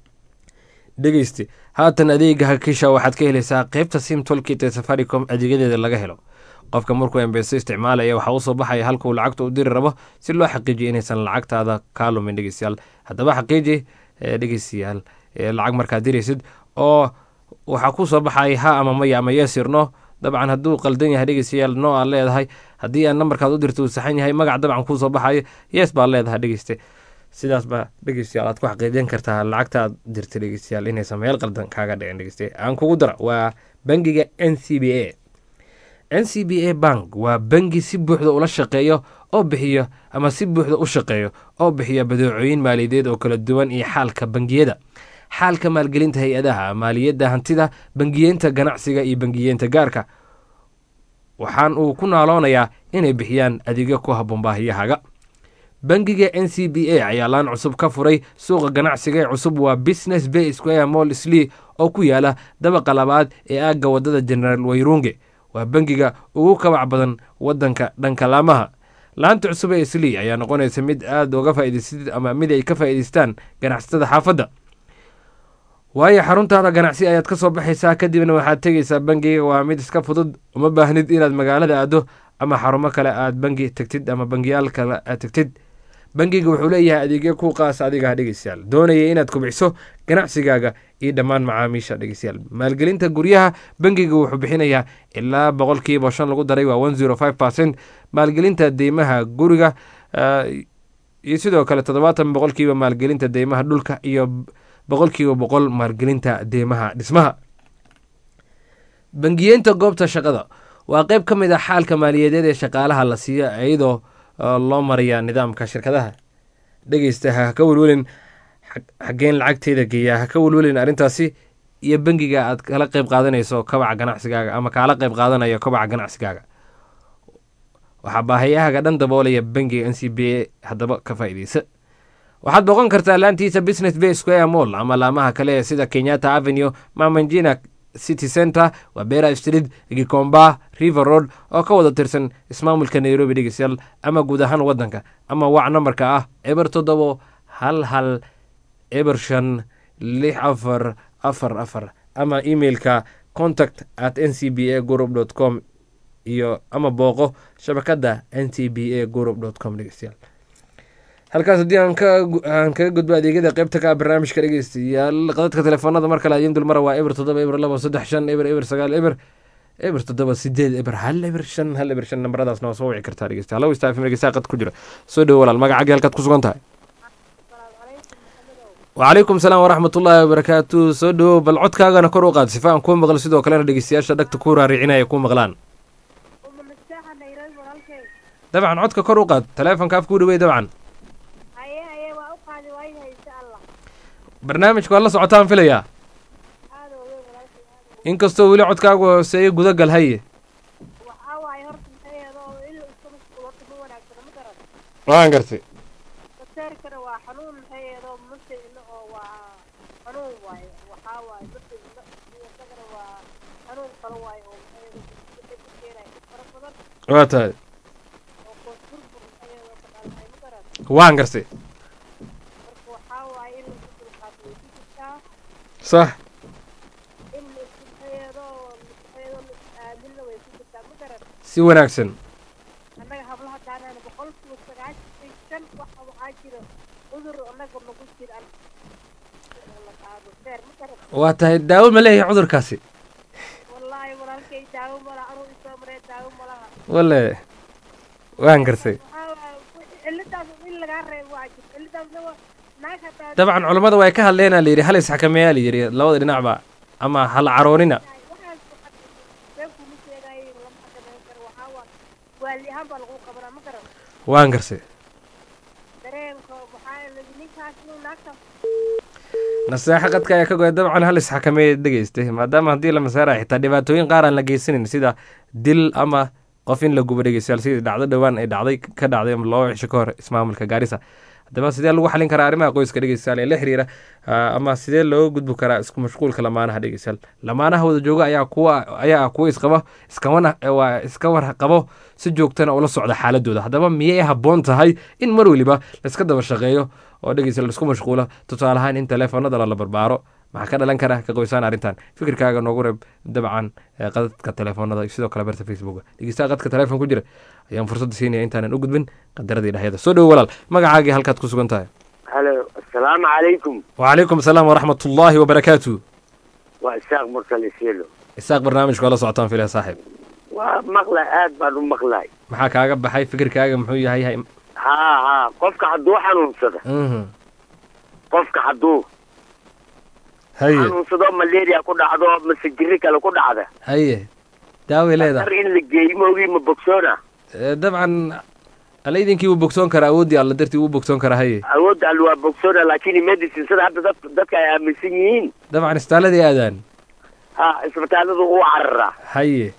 dhegeyste haatan adeega hakisha waxaad ka helaysaa qeybta sim tolkit ee safaricom adeegyadeeda laga helo qofka markuu embeso isticmaalaya waxaa usoo baxaya halka uu lacagta u diri rabo si loo xaqiijiyo inaysan lacagtaada kaa lumin dhegeystayaal haddaba xaqiiji dhegeystayaal lacag markaad diraysid oo waxaa ku soo baxaya ha ama maya ama yeesirno dabcan hadduu qaldan yahay dhegeystayaal no aad leedahay haddii aan nambarkaad u dirta uu saxan yahay magac dabcan kuu soo baxayo yes baad leedahay dhegeyste sidaas baa dhegeystayaal aad ku xaqiijin kartaa lacagta aad dirta dhegeystayaal inaysan meel qaldan kaaga dhicin dhegeyste aan kugu dara waa bangiga n c b a n c b a bank waa bangi si buuxda ula shaqeeyo oo bixiyo ama si buuxda u shaqeeyo oo bixiya badeecooyin maaliyadeed oo kala duwan iyo xaalka bangiyada xaalka maalgelinta hay-adaha maaliyadda hantida bangiyeenta ganacsiga iyo bangiyeenta gaarka waxaan uu ku naaloonayaa inay bixiyaan adeegyo ku habboon baahiyahaaga bangiga n c b a ayaa laan cusub ka furay suuqa ganacsiga ee cusub waa business bay square mall slee oo ku yaala dabaqa labaad ee aagga waddada generaal wayrunge waa bangiga ugu kabac badan waddanka dhanka laamaha laanta cusub ee slee ayaa noqonaysa mid aada uga faa'idaysatid ama mid ay ka faa'idaystaan ganacsatada xaafadda waayo xaruntaada ganacsi ayaad ka soo baxaysaa kadibna waxaad tegaysaa bangiga waa mid iska fudud uma baahnid inaad magaalada aado ama xarumo kale aad bangi tegtid ama bangiyaal kale aad tegtid bangiga wuxuu leeyahay adeegyo ku qaas adigaa dhegeystayaal doonaya inaad kubciso ganacsigaaga iyo dhammaan macaamiisha dhegeystayaal maalgelinta guryaha bangiga wuxuu bixinayaa ilaa boqolkiiba shan lagu daray waa one zero five percent maalgelinta deymaha guriga iyo sidoo kale toddobaatan boqolkiiba maalgelinta deymaha dhulka iyo boqolkiiba boqol maalgelinta deymaha dhismaha bangiyeenta goobta shaqada waa qeyb ka mid ah xaalka maaliyadeed ee shaqaalaha la siiyo iyadoo loo maraya nidaamka shirkadaha dhegeysta ha ka welwelin xaggeen lacagteeda geeyaa ha ka welwelin arrintaasi iyo bangiga aad kala qeyb qaadanayso kabaca ganacsigaaga ama kaala qeyb qaadanayo kabaca ganacsigaaga waxaa baahayahaga dhan daboolaya bangiga n c b a haddaba ka faa'iideysa waxaad boqon kartaa laantiisa business bay square mall ama laamaha kale ee sida kenyatta avenue mamanjina city center waa bera street gikomba river road oo ka wada tirsan ismaamulka nairobi dhegeystayaal ama guud ahaan waddanka ama wac nambarka ah eber toddobo hal hal eber shan lix afar afar afar ama emailka contact at n c b a group dot com iyo ama booqo shabakadda n c b a group dot com dhegeystayaal halkaas haddii aan kaga gudbo adeegyada qeybta ka ah barnaamijka dhegeystayaal qadadka telefoonada mar kale adiin dulmara waa eber toddoba eber labo saddex shan eber eber sagaal eber eber toddoba sideed eber hal eber shan hal eber shan nambaradaasna waa soo wici kartaa dhegeysta hallo istaafim dhegeystaha qad ku jira soo dhowo walaal magacaaga halkaad ku sugan tahay wacalaykum salaam waraxmatullaahi wabarakaatu soo dhowow bal codkaagana kor u qaad sifa aan kuu maqlo sidoo kalena dhegeystayaasha dhagta ku raaricinaya kuu maqlaan dabcan codka kor u qaad taleefonka afkuu dhawey dabcan barnaamijka waad la socotaan filayaa inkastoo weli codkaagu hooseeyo gudagal haye waan gartay waa tahay waan gartay waaye in laisku dulqaato way ku jirtaa sax in la isku xeedo xeedo la is aaminna way ku jirtaa ma garan si wanaagsan annaga hablaha daanaan boqolkiiba sagaashan iyo shan waxa waxaa jira cudur annaga nagu jir an la qaado beer ma garan waa tahay daawo ma leeyahay cudurkaasi wallaahi walaalkay daawo malaha anuu isoo maree daawo malaha wale waan garsay waxaa waaye cilladaas in lagaa reebo waa jir cilladaasna waa naag hataa dabcan culammada way ka hadleenaa la yidhi hal isxakameeyaa la yidhi labada dhinacba ama hala caroonina waxaas been kuma sheegaayo lama xakameyn karo waxaa waa waali ahaan baa lagu qabanaa ma garan waan garsay dareenka waxaa lagi ninkaas inuu naagtaas naseexo qadka ayaa ka goya dabcan hal isxakameeya dhegeystay maadaama haddii la masaarayo xitaa dhibaatooyin qaar aan la geysanin sida dil ama qof in la gubo dhegeystayaal sidii dhacdo dhowaan ay dhacday ka dhacday ama laba cisho ka hor ismaamulka gaarisa haddaba sidee lagu xalin karaa arrimaha qoyska dhegeystayaal ee la xiriira ah, ama sidee looga gudbi karaa isku mashquulka lamaanaha dhegeystayaal lamaanaha wada jooga ayaa kuwa ayaa ah kuwa isqaba iskawana waa iska war qabo si joogtana ula socda xaaladooda haddaba miyay habboon tahay in mar weliba laiska daba shaqeeyo oo dhegeystayaal laisku mashquulo tusaale ahaan in teleefanada lala barbaaro maxaa ka dhalan kara ka qoysaan arrintan fikirkaaga noogu reeb dabcan ee qadadka telefoonada iyo sidoo kale barta facebooka dhegeystaha qadka telefoon ku jira ayaan fursadda siinaya intaanan u gudbin qadaradii dhahyada soo dhowo walaal magacaagii halkaad ku sugan tahay halo asalaamu calaykum وعليكم السلام ورحمة الله وبركاته waa isaaq mursal isielo isaaq barnaamijka waa la socotaan filaya saaxiib waa maqlay aad baan u maqlay maxaa kaaga baxay fikirkaaga muxuu yahay hay haa haa qofka hadduu xanuunsado Mhm. qofka hadduu haye xanuunsado malaria ku dhacdo mase jiri kale ku dhacda haye daaway dar leedahay in la geeyo maogii ma bogsoona Eh, dabcan alla idinkii wuu bogsoon karaa awooddii alla dartii wuu bogsoon karaa haye awoodda al waa bogsoona laakiin medicine sida hadda dad dadka ay aaminsan yihiin dabcan istaaladii aadaan ha isbitaalladu u cararaa haye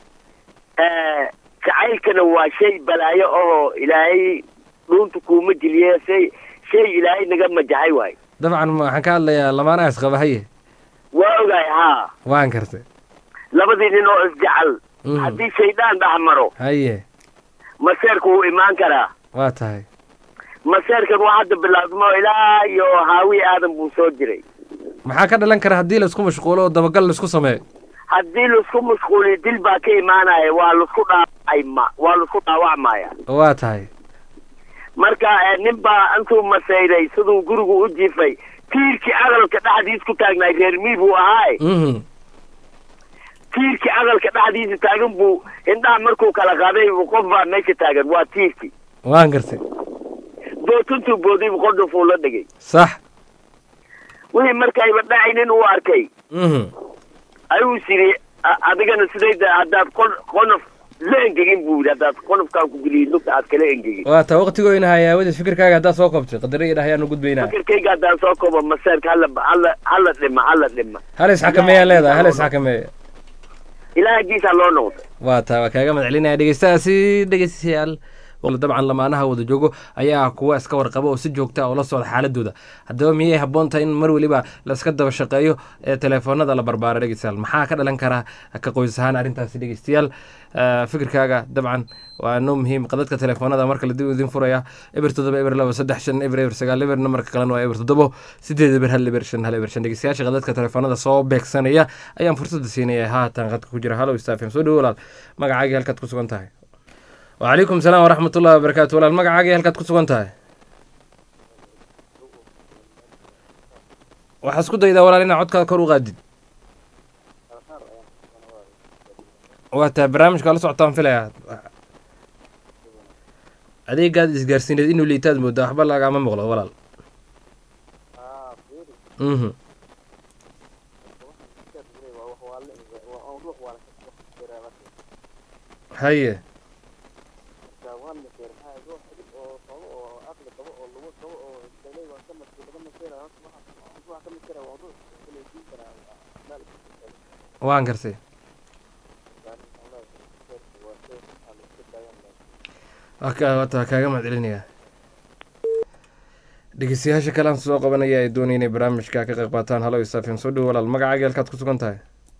jacaylkana waa shay balaayo oo ilaahay dhuunta kuuma jiliye shay shay ilaahay naga majaxay waay dabcan waxaan ka hadlayaa lamaanaha isqaba haye waa ogaay haa waan kartay labadii nin oo isjecel Mhm. haddii shaydaan dhex maro haye maseerku wuu imaan karaa waa tahay maseerkan waa hadda bilaabmo ilaa iyo haawi aadan buu soo jiray maxaa ka dhalan kara haddii laisku mashquulo oo dabagal laisku sameeyo haddii laisku mashquuliyo dil baa ka imaanaya waa laisku dhaawacay ma waa laisku dhaawacmaya waa tahay marka eh, nin baa intuu masayray siduu gurigu u jiifay tiirkii aqalka dhexdiis ku taagnaay reer mii buu ahaaye Mhm. tiirkii aqalka dhexdiisa taagan buu indhaha markuu kala qaaday qof baa meesha taagan waa tiirkii waan gartay bootuntuu booday buu qodhufuu la dhigay sax wixii markayba dhacaynin uu arkay Mhm. ayuu siri a- adigana sidayda haddaad qon qonof la engegin buu yidhi haddaad qonofkaan ku geliyid lugta aad kala engegin waa taa waqtigoyna haya aawadiis fikirkaaga haddaad soo koobtay qadaro iyo dhahyaan u gudbaynaa fikirkayga haddaan soo koobo maseerka hala hala hala dhima hala dhima hal isxakameeyaa leedahay hal isxakameeya ilaahagiisaa loo noqday waa taa waa kaaga madcelinaya dhegeystahaasi dhegeystayaal dabcan lamaanaha wada joogo ayaa kuwa iska warqaba oo si joogta oo la socda xaaladooda haddaba miyay habboon tahay in mar weliba la iska daba shaqeeyo ee teleefoonada la barbaaro dhegeystayaal maxaa ka dhalan karaa ka qoys ahaan arrintaasi dhegeystayaal Eh, fikirkaaga dabcan waa noo muhiim qadadka teleefoonada marka la dib idin furaya eber toddoba eber laba saddex shan eber eber sagaal eber namarka kalena waa eber toddobo sideed eber hal eber shan hal eber shan dhegeystayaasha qadadka teleefoonada soo beegsanaya ayaan fursada siinaya haatan qadka ku jira halo stafm soo dhowo walaal magacaagii halkaad ku sugan tahay وعليكم السلام ورحمة الله وبركاته ولا المقعة halkaad ku sugan tahay waxaa isku daydaa walaal inaa codkaada kor u qaadid waa tahay barnaamijka la socotaan filaya adeegaad isgaarsiineed inuu liitaad moodaa waxba lagama muuqdo walaal mhm haye waan gartay wata kaaga mahadcelinayaa dhegeystayaasha kale aan soo qabanaya ay doonaya inay barnaamijka ka qayb qaataan halo isafim soo dhowo walaal magacaaga halkaad ku sugan tahay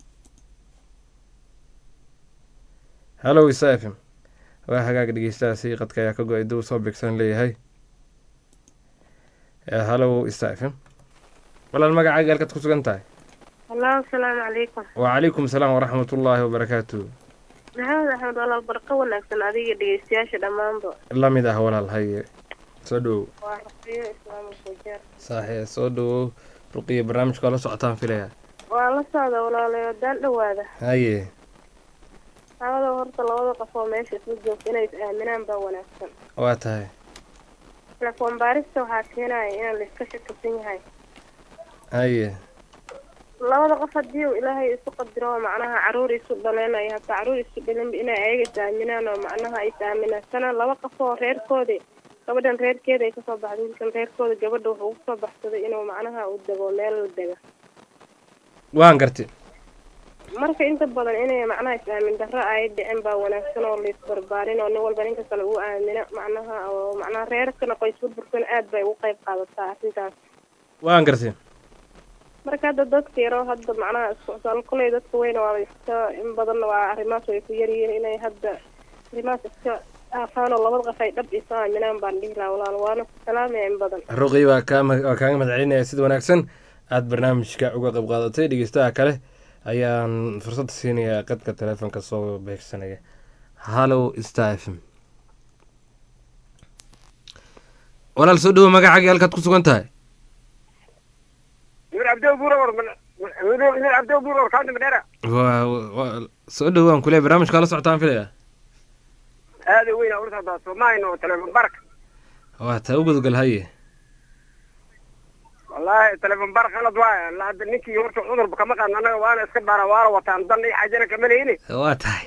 halo isafim waa hagaaga dhegeystahaasi qadka ayaa ka go-ay dib soo bigsan leeyahay Eh, hallow star f m walaal magacaaga halkaad ku sugan tahay hallo asalaamu calaykum wacalaykum salaam waraxmat ullaahi wabarakaatu maxamed axmed walaal barqo wanaagsan adiga dhegeystayaasha dhammaanba la mid ah walaal haye soo dhowow waa rafiyo islaamul fujaar saaxee soo dhowow ruqiya barnaamijka waa la socotaan filaya waa la socda walaalayo haddaan dhowaada haye labada horta labada qof oo meesha isla joogta inay is aaminaan baa wanaagsan waa tahay telefoon baarista waxaa keenaya inaan la iska shakisan yahay haye labada qof haddii uu ilaahay isu qadiro oo macnaha caruur isu dhaleenayo hataa caruur isu dhalin inay ayaga is aaminaan oo macnaha is aaminaasana laba qof oo reerkoodi gabadhan reerkeeda ay kasoo baxday wiilkan reerkooda gabadha wuxuu ugu soo baxsaday inuu macnaha uu dego meel la dega waan garti marka inta badan inay macnaha is aamin darro ay dhicin baa wanaagsan oo laisbarbaarin oo nin walba ninka kale uu aamino macnaha oo macnaha reerkana qoys burburkana aad bay ugu qayb qaadataa arrintaas waan garti marka hadda dadka yaroo hadda macnaha iskucsaal kuley dadka weyna waa iska in badanna waa arrimahaas way ku yaryihiin inay hadda arrimahaas iska aafaan oo labada qof ay dhab isu aaminaan baan dhihi lahaa walaal waana ku salaamaya in badan ruqi waa kaa waa kaaga mahadcelinaya sida wanaagsan aada barnaamijka uga qayb qaadatay dhegeystaha kale ayaan fursad siinayaa qadka telefoonka soo beegsanaya hallow star f m walaal soo dhowo magacaaga halkaad ku sugan tahay nur abdo buuror nur abdo buuror kaanta madheera waa waa- soo dhowo aan kule barnaamijka waa la socotaan filaya aada weyn aa ursadaa soomaahin oo telefoon bark waa taa u gudgal haye wallahi telefoon bark qalad waaya la hadda ninkii horta cudurba kama qaadna annaga waana iska baara waana wataan dan iyo xaajana kama leyni waa tahay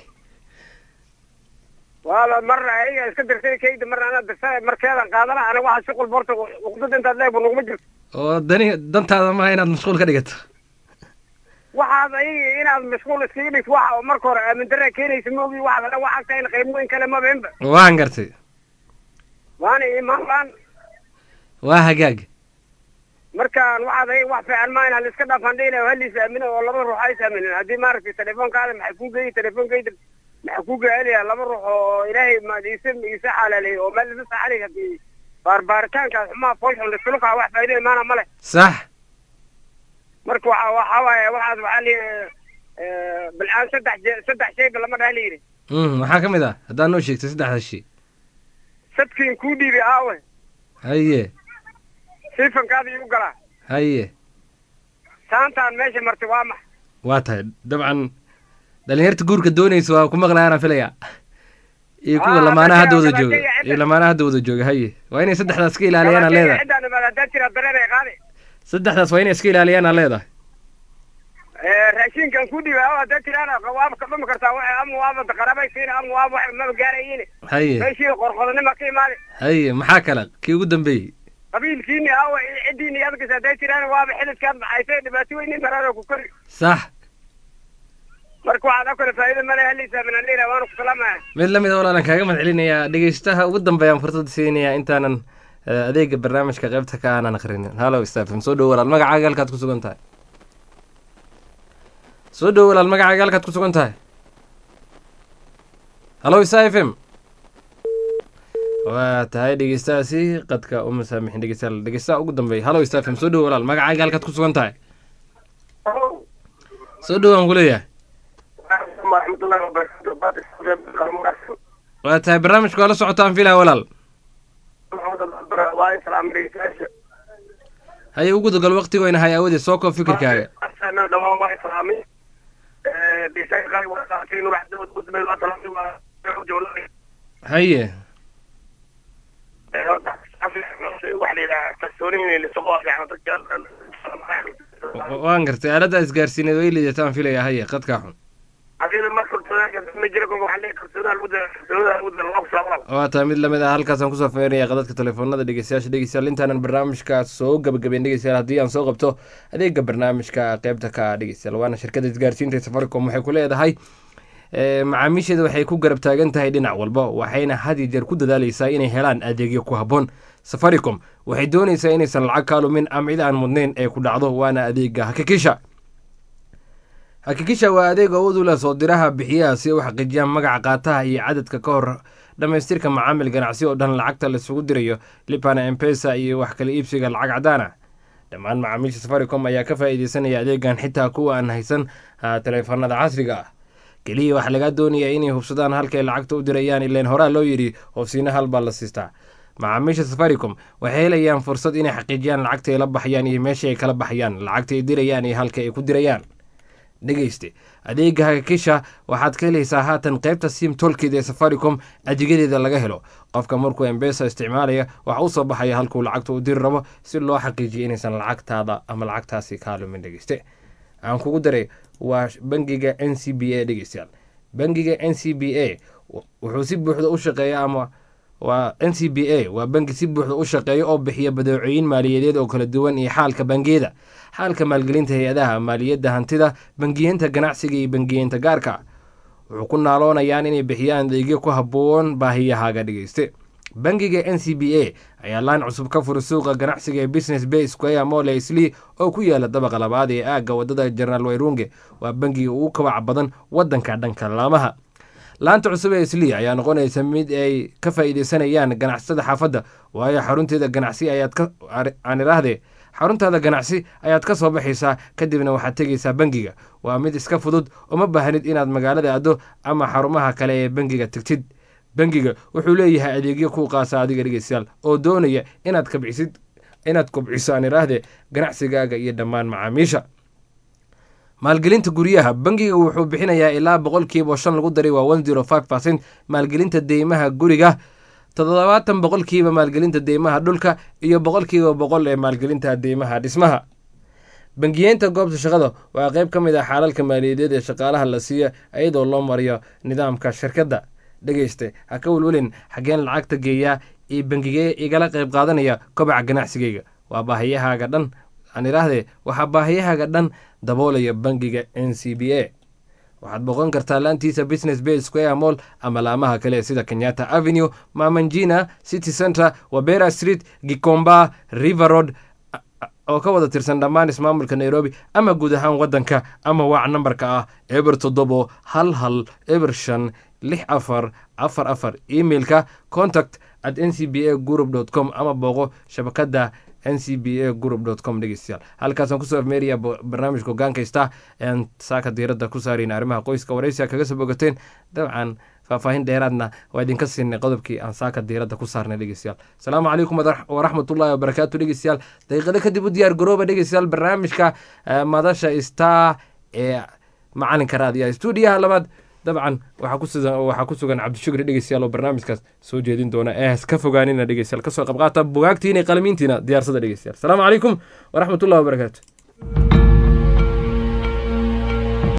waala marna ayaga iska dirsay kayda marna anaa dirsay markeedan qaadana aniga waxa shuqul borta uqdada intaad leeg nuguma jirto oo dani dantaada maaha inaad mashquul ka dhigato waxaad ayaga inaad mashquul iskaga dhigto waxa oo marka hore aamin darra keenaysa maogi waxaad dhan waxaad tahay qiimooyin kale mabeenba waan gartay waana imaan laan waa hagaag markaan waxaad ayaga wax fiican maa in haliska dhaafaan dhehina haliis aamino oo laba ruux ays aaminin haddii maaragtay telefoonkaada maxay kuu geeyey telefoonkayda maxaa kuu gacelaya laba ruux oo ilaahay ma iisa iisa xalaaleeyey oo meel isa saxalay haddii baarbaaritaankaas xumaa foolxun lisulukaa wax faa'iido imaana ma leh sax marka waxa waxa waaye waxaas waxaa la bilcaan saddex je saddex shayba lama dhaha la yidhi mm maxaa ka mid ah haddaad noo sheegtay saddexda shay sadkiin kuu dhiibay aawe haye siifankaada igu galaa haye saantaan meesha martay waa max waa tahay dabcan dhalinyarta guurka doonaysa waa ku maqlayaana filaya iyo kuwa Ah, lamaanaha hadda wada dadka- jooga dadka- iyo lamaanaha hadda wada jooga haye waa inay saddexdaas ka ilaaliyaan aa leedahay ciddaan imaada haddaad jiraa dareen ay qaadi saddexdaas waa inay iska ilaaliyaan aa leedahay raashinkan ku dhiibay aawe haddaad jiraana waaba ka dhumi kartaa waxa ama waaba qarabaysiina ama waaba wax maba gaarayiin haye meeshii qorqodanima ka imaadi haye maxaa kale kii ugu dambeeyey qabiilkiini aawe ciddiini adkas haddaad jiraan waaba xilidkaad maxaysay dhibaato weyni maraan ku kori sax marka waxaad oo kale faa'iido male haliisa min alila waana ku salaamaya mid la mid a walaalan kaaga mahad celinayaa dhegeystaha ugu dambeeyaan fursad siinayaa intaanan eh, adeega barnaamijka qaybta ka aanan akhrinin hallow stafm soo dhowo walaal magacaaga halkaad ku sugan tahay soo dhowo walaal magacaaga halkaad ku sugan tahay hallow isa f m waa tahay dhegeystahaasi qadka uma saamixin dhegeystayaal dhegeystaha ugu dambeeya hallow isa f m soo dhowo walaal magacaaga halkaad ku sugan tahay soo dhowo aan kuleeyahay waraxmatullahi wabarakatu waa tahay barnaamijka waa la socotaan filaa walaal waa islaam dhegeystayaasha haye ugu dagal waqtigoyna hay awadee soo koob fikirkaaga asana dhawaan waa islaamay dhegeystayaasha qaali waa qaatay nur axmed gudmay waa salaamay waa joolanay haye wax la yidhaha kalsoonihin lisaqoo fiican dadka wa- waan gartay aaladda isgaarsiineed way liidataan filaya haye qadkaa xun hadii ma kalsoonaa ma jira waxa la kalsoonaa lagu dara kalsoonaa lagu dara waa salaam waa tahay mid lamid ah halkaasaan kusoo feerinaya qadadka telefoonada dhegeystayaasha dhegeystayaal intaanan barnaamijka soo gabagabeyn dhegeystayaal haddii aan soo qabto adeega barnaamijka qeybta ka ah dhegeystayaal waana shirkada isgaarsiinta ee safaricom waxay ku leedahay eh, macaamiisheeda waxay ku garab taagan tahay dhinac walba waxayna had iyo jeer ku dadaaleysaa inay helaan adeegyo ku habboon safaricom waxay doonaysaa inaysan lacag ka lumin ama cid aan mudnayn ee ku dhacdo waana adeega hakikisha hakikisha waa adeeg awood u leh soo diraha bixiyaha si ay u xaqiijiyaan magaca qaataha iyo cadadka ka hor dhammaystirka macaamil ganacsi oo dhan lacagta laisugu dirayo lipana empesa iyo wax kala iibsiga lacag cadaan ah dhammaan macaamiisha safaricom ayaa ka faa'iideysanaya adeegan xitaa kuwa aan haysan taleefanada casriga ah keliya waxaa lagaa doonayaa inay hubsadaan halkay lacagta u dirayaan ileen horaa loo yidhi hoofsiina hal baa la siistaa macaamiisha safaricom waxay helayaan fursad inay xaqiijiyaan lacagta ay la baxayaan iyo meesha ay kala baxayaan lacagta ay dirayaan iyo halka ay ku dirayaan dhegeyste adeega hakakisha waxaad ka helaysaa haatan qaybta sim tolkeeda ee safaricom adeegyadeeda laga helo qofka markuu embesa isticmaalaya waxa u soo baxaya halkuu lacagta u diri rabo si loo xaqiijiyo inaysan lacagtaada ama lacagtaasi kaa lumin dhegeyste aan kugu daray waa bangiga n c b a dhegeystayaal bangiga n c b a wuxuu si buuxda u shaqeeya ama waa n c b a waa bangi si buuxda u shaqeeya oo bixiya badeecooyin maaliyadeed oo kala duwan iyo xaalka bangiyada xaalka maalgelinta hay-adaha maaliyadda hantida bangiyeenta ganacsiga iyo bangiyeenta gaarka wuxuu ku naaloonayaan inay bixiyaan adeegyo ku habboon baahiyahaaga dhegeyste bangiga n c b a ayaa laan cusub ka furay suuqa ganacsiga ee business bay square mole sli oo ku yaala dabaqa labaad ee aagga wadada jenaraal wayrunge waa bangiga ugu kabaca badan wadanka dhanka laamaha laanta cusub ee sli ayaa noqonaysa mid ay ka faa'iideysanayaan ganacsatada xaafadda waayo xarunteeda ganacsi ayaad ka aan idhaahdee xaruntaada ganacsi ayaad ka soo baxaysaa kadibna waxaad tegaysaa bangiga waa mid iska fudud uma baahnid inaad magaalada addo ama xarumaha kale ee bangiga tegtid bangiga wuxuu leeyahay adeegyo kuu qaasa adiga dhegeystayaal oo doonaya inaad kabcisid inaad kobciso aan idhaahdee ganacsigaaga iyo dhammaan macaamiisha maalgelinta guryaha bangiga wuxuu bixinayaa ilaa boqolkiiba shan lagu daray waa one zero five percent maalgelinta deymaha guriga toddobaatan boqolkiiba maalgelinta deymaha dhulka iyo boqolkiiba boqol ee maalgelinta deymaha dhismaha bangiyeenta goobta shaqada waa qayb ka mid ah xaalalka maaliyadeed ee shaqaalaha la siiya iyadoo loo mariyo nidaamka shirkadda dhegeyste ha ka welwelin xaggeen lacagta geeyaa iyo bangigee igala qayb qaadanaya kobaca ganacsigayga waa baahiyahaaga dhan aan idhaahdee waxaa baahiyahaaga dhan daboolaya bangiga n c b a waxaad boqon kartaa laantiisa business bay square mall ama laamaha kale sida kenyatta avenue mamanjina city center wabera street gikomba river road oo ka wada tirsan dhammaan ismaamulka nairobi ama guud ahaan wadanka ama waac nambarka ah eber toddobo hal hal eber shan lix afar afar afar emailka contact at n c b a group dot com ama booqo shabakada n c b a group dot com dhegeystayaal halkaasaan kusoo afmeeraya barnaamijka hogaankaysta ean saaka diiradda ku saarayna arrimaha qoyska waraysiga kaga soo bogateen dabcan faahfaahin dheeraadna waa idinka siinay qodobkii aan saaka diiradda ku saarnay dhegeystayaal asalaamu calaykum waraxmatullahi wabarakaatu dhegeystayaal daqiiqado kadib u diyaar garooba dhegeystayaal barnaamijka madasha star ee macalinka raadiyaha stuudiyaha labaad dabcan waxaa ku sugan cabdishukri dhegeystayaal oo barnaamijkaas soo jeedin doona ee ka fogaanina dhegeystayaal kasoo qabqaata bugaagtiina qalamiintiina diyaarsada dhegeystayaal asalaamu calaykum waraxmatullahi wabarakaatu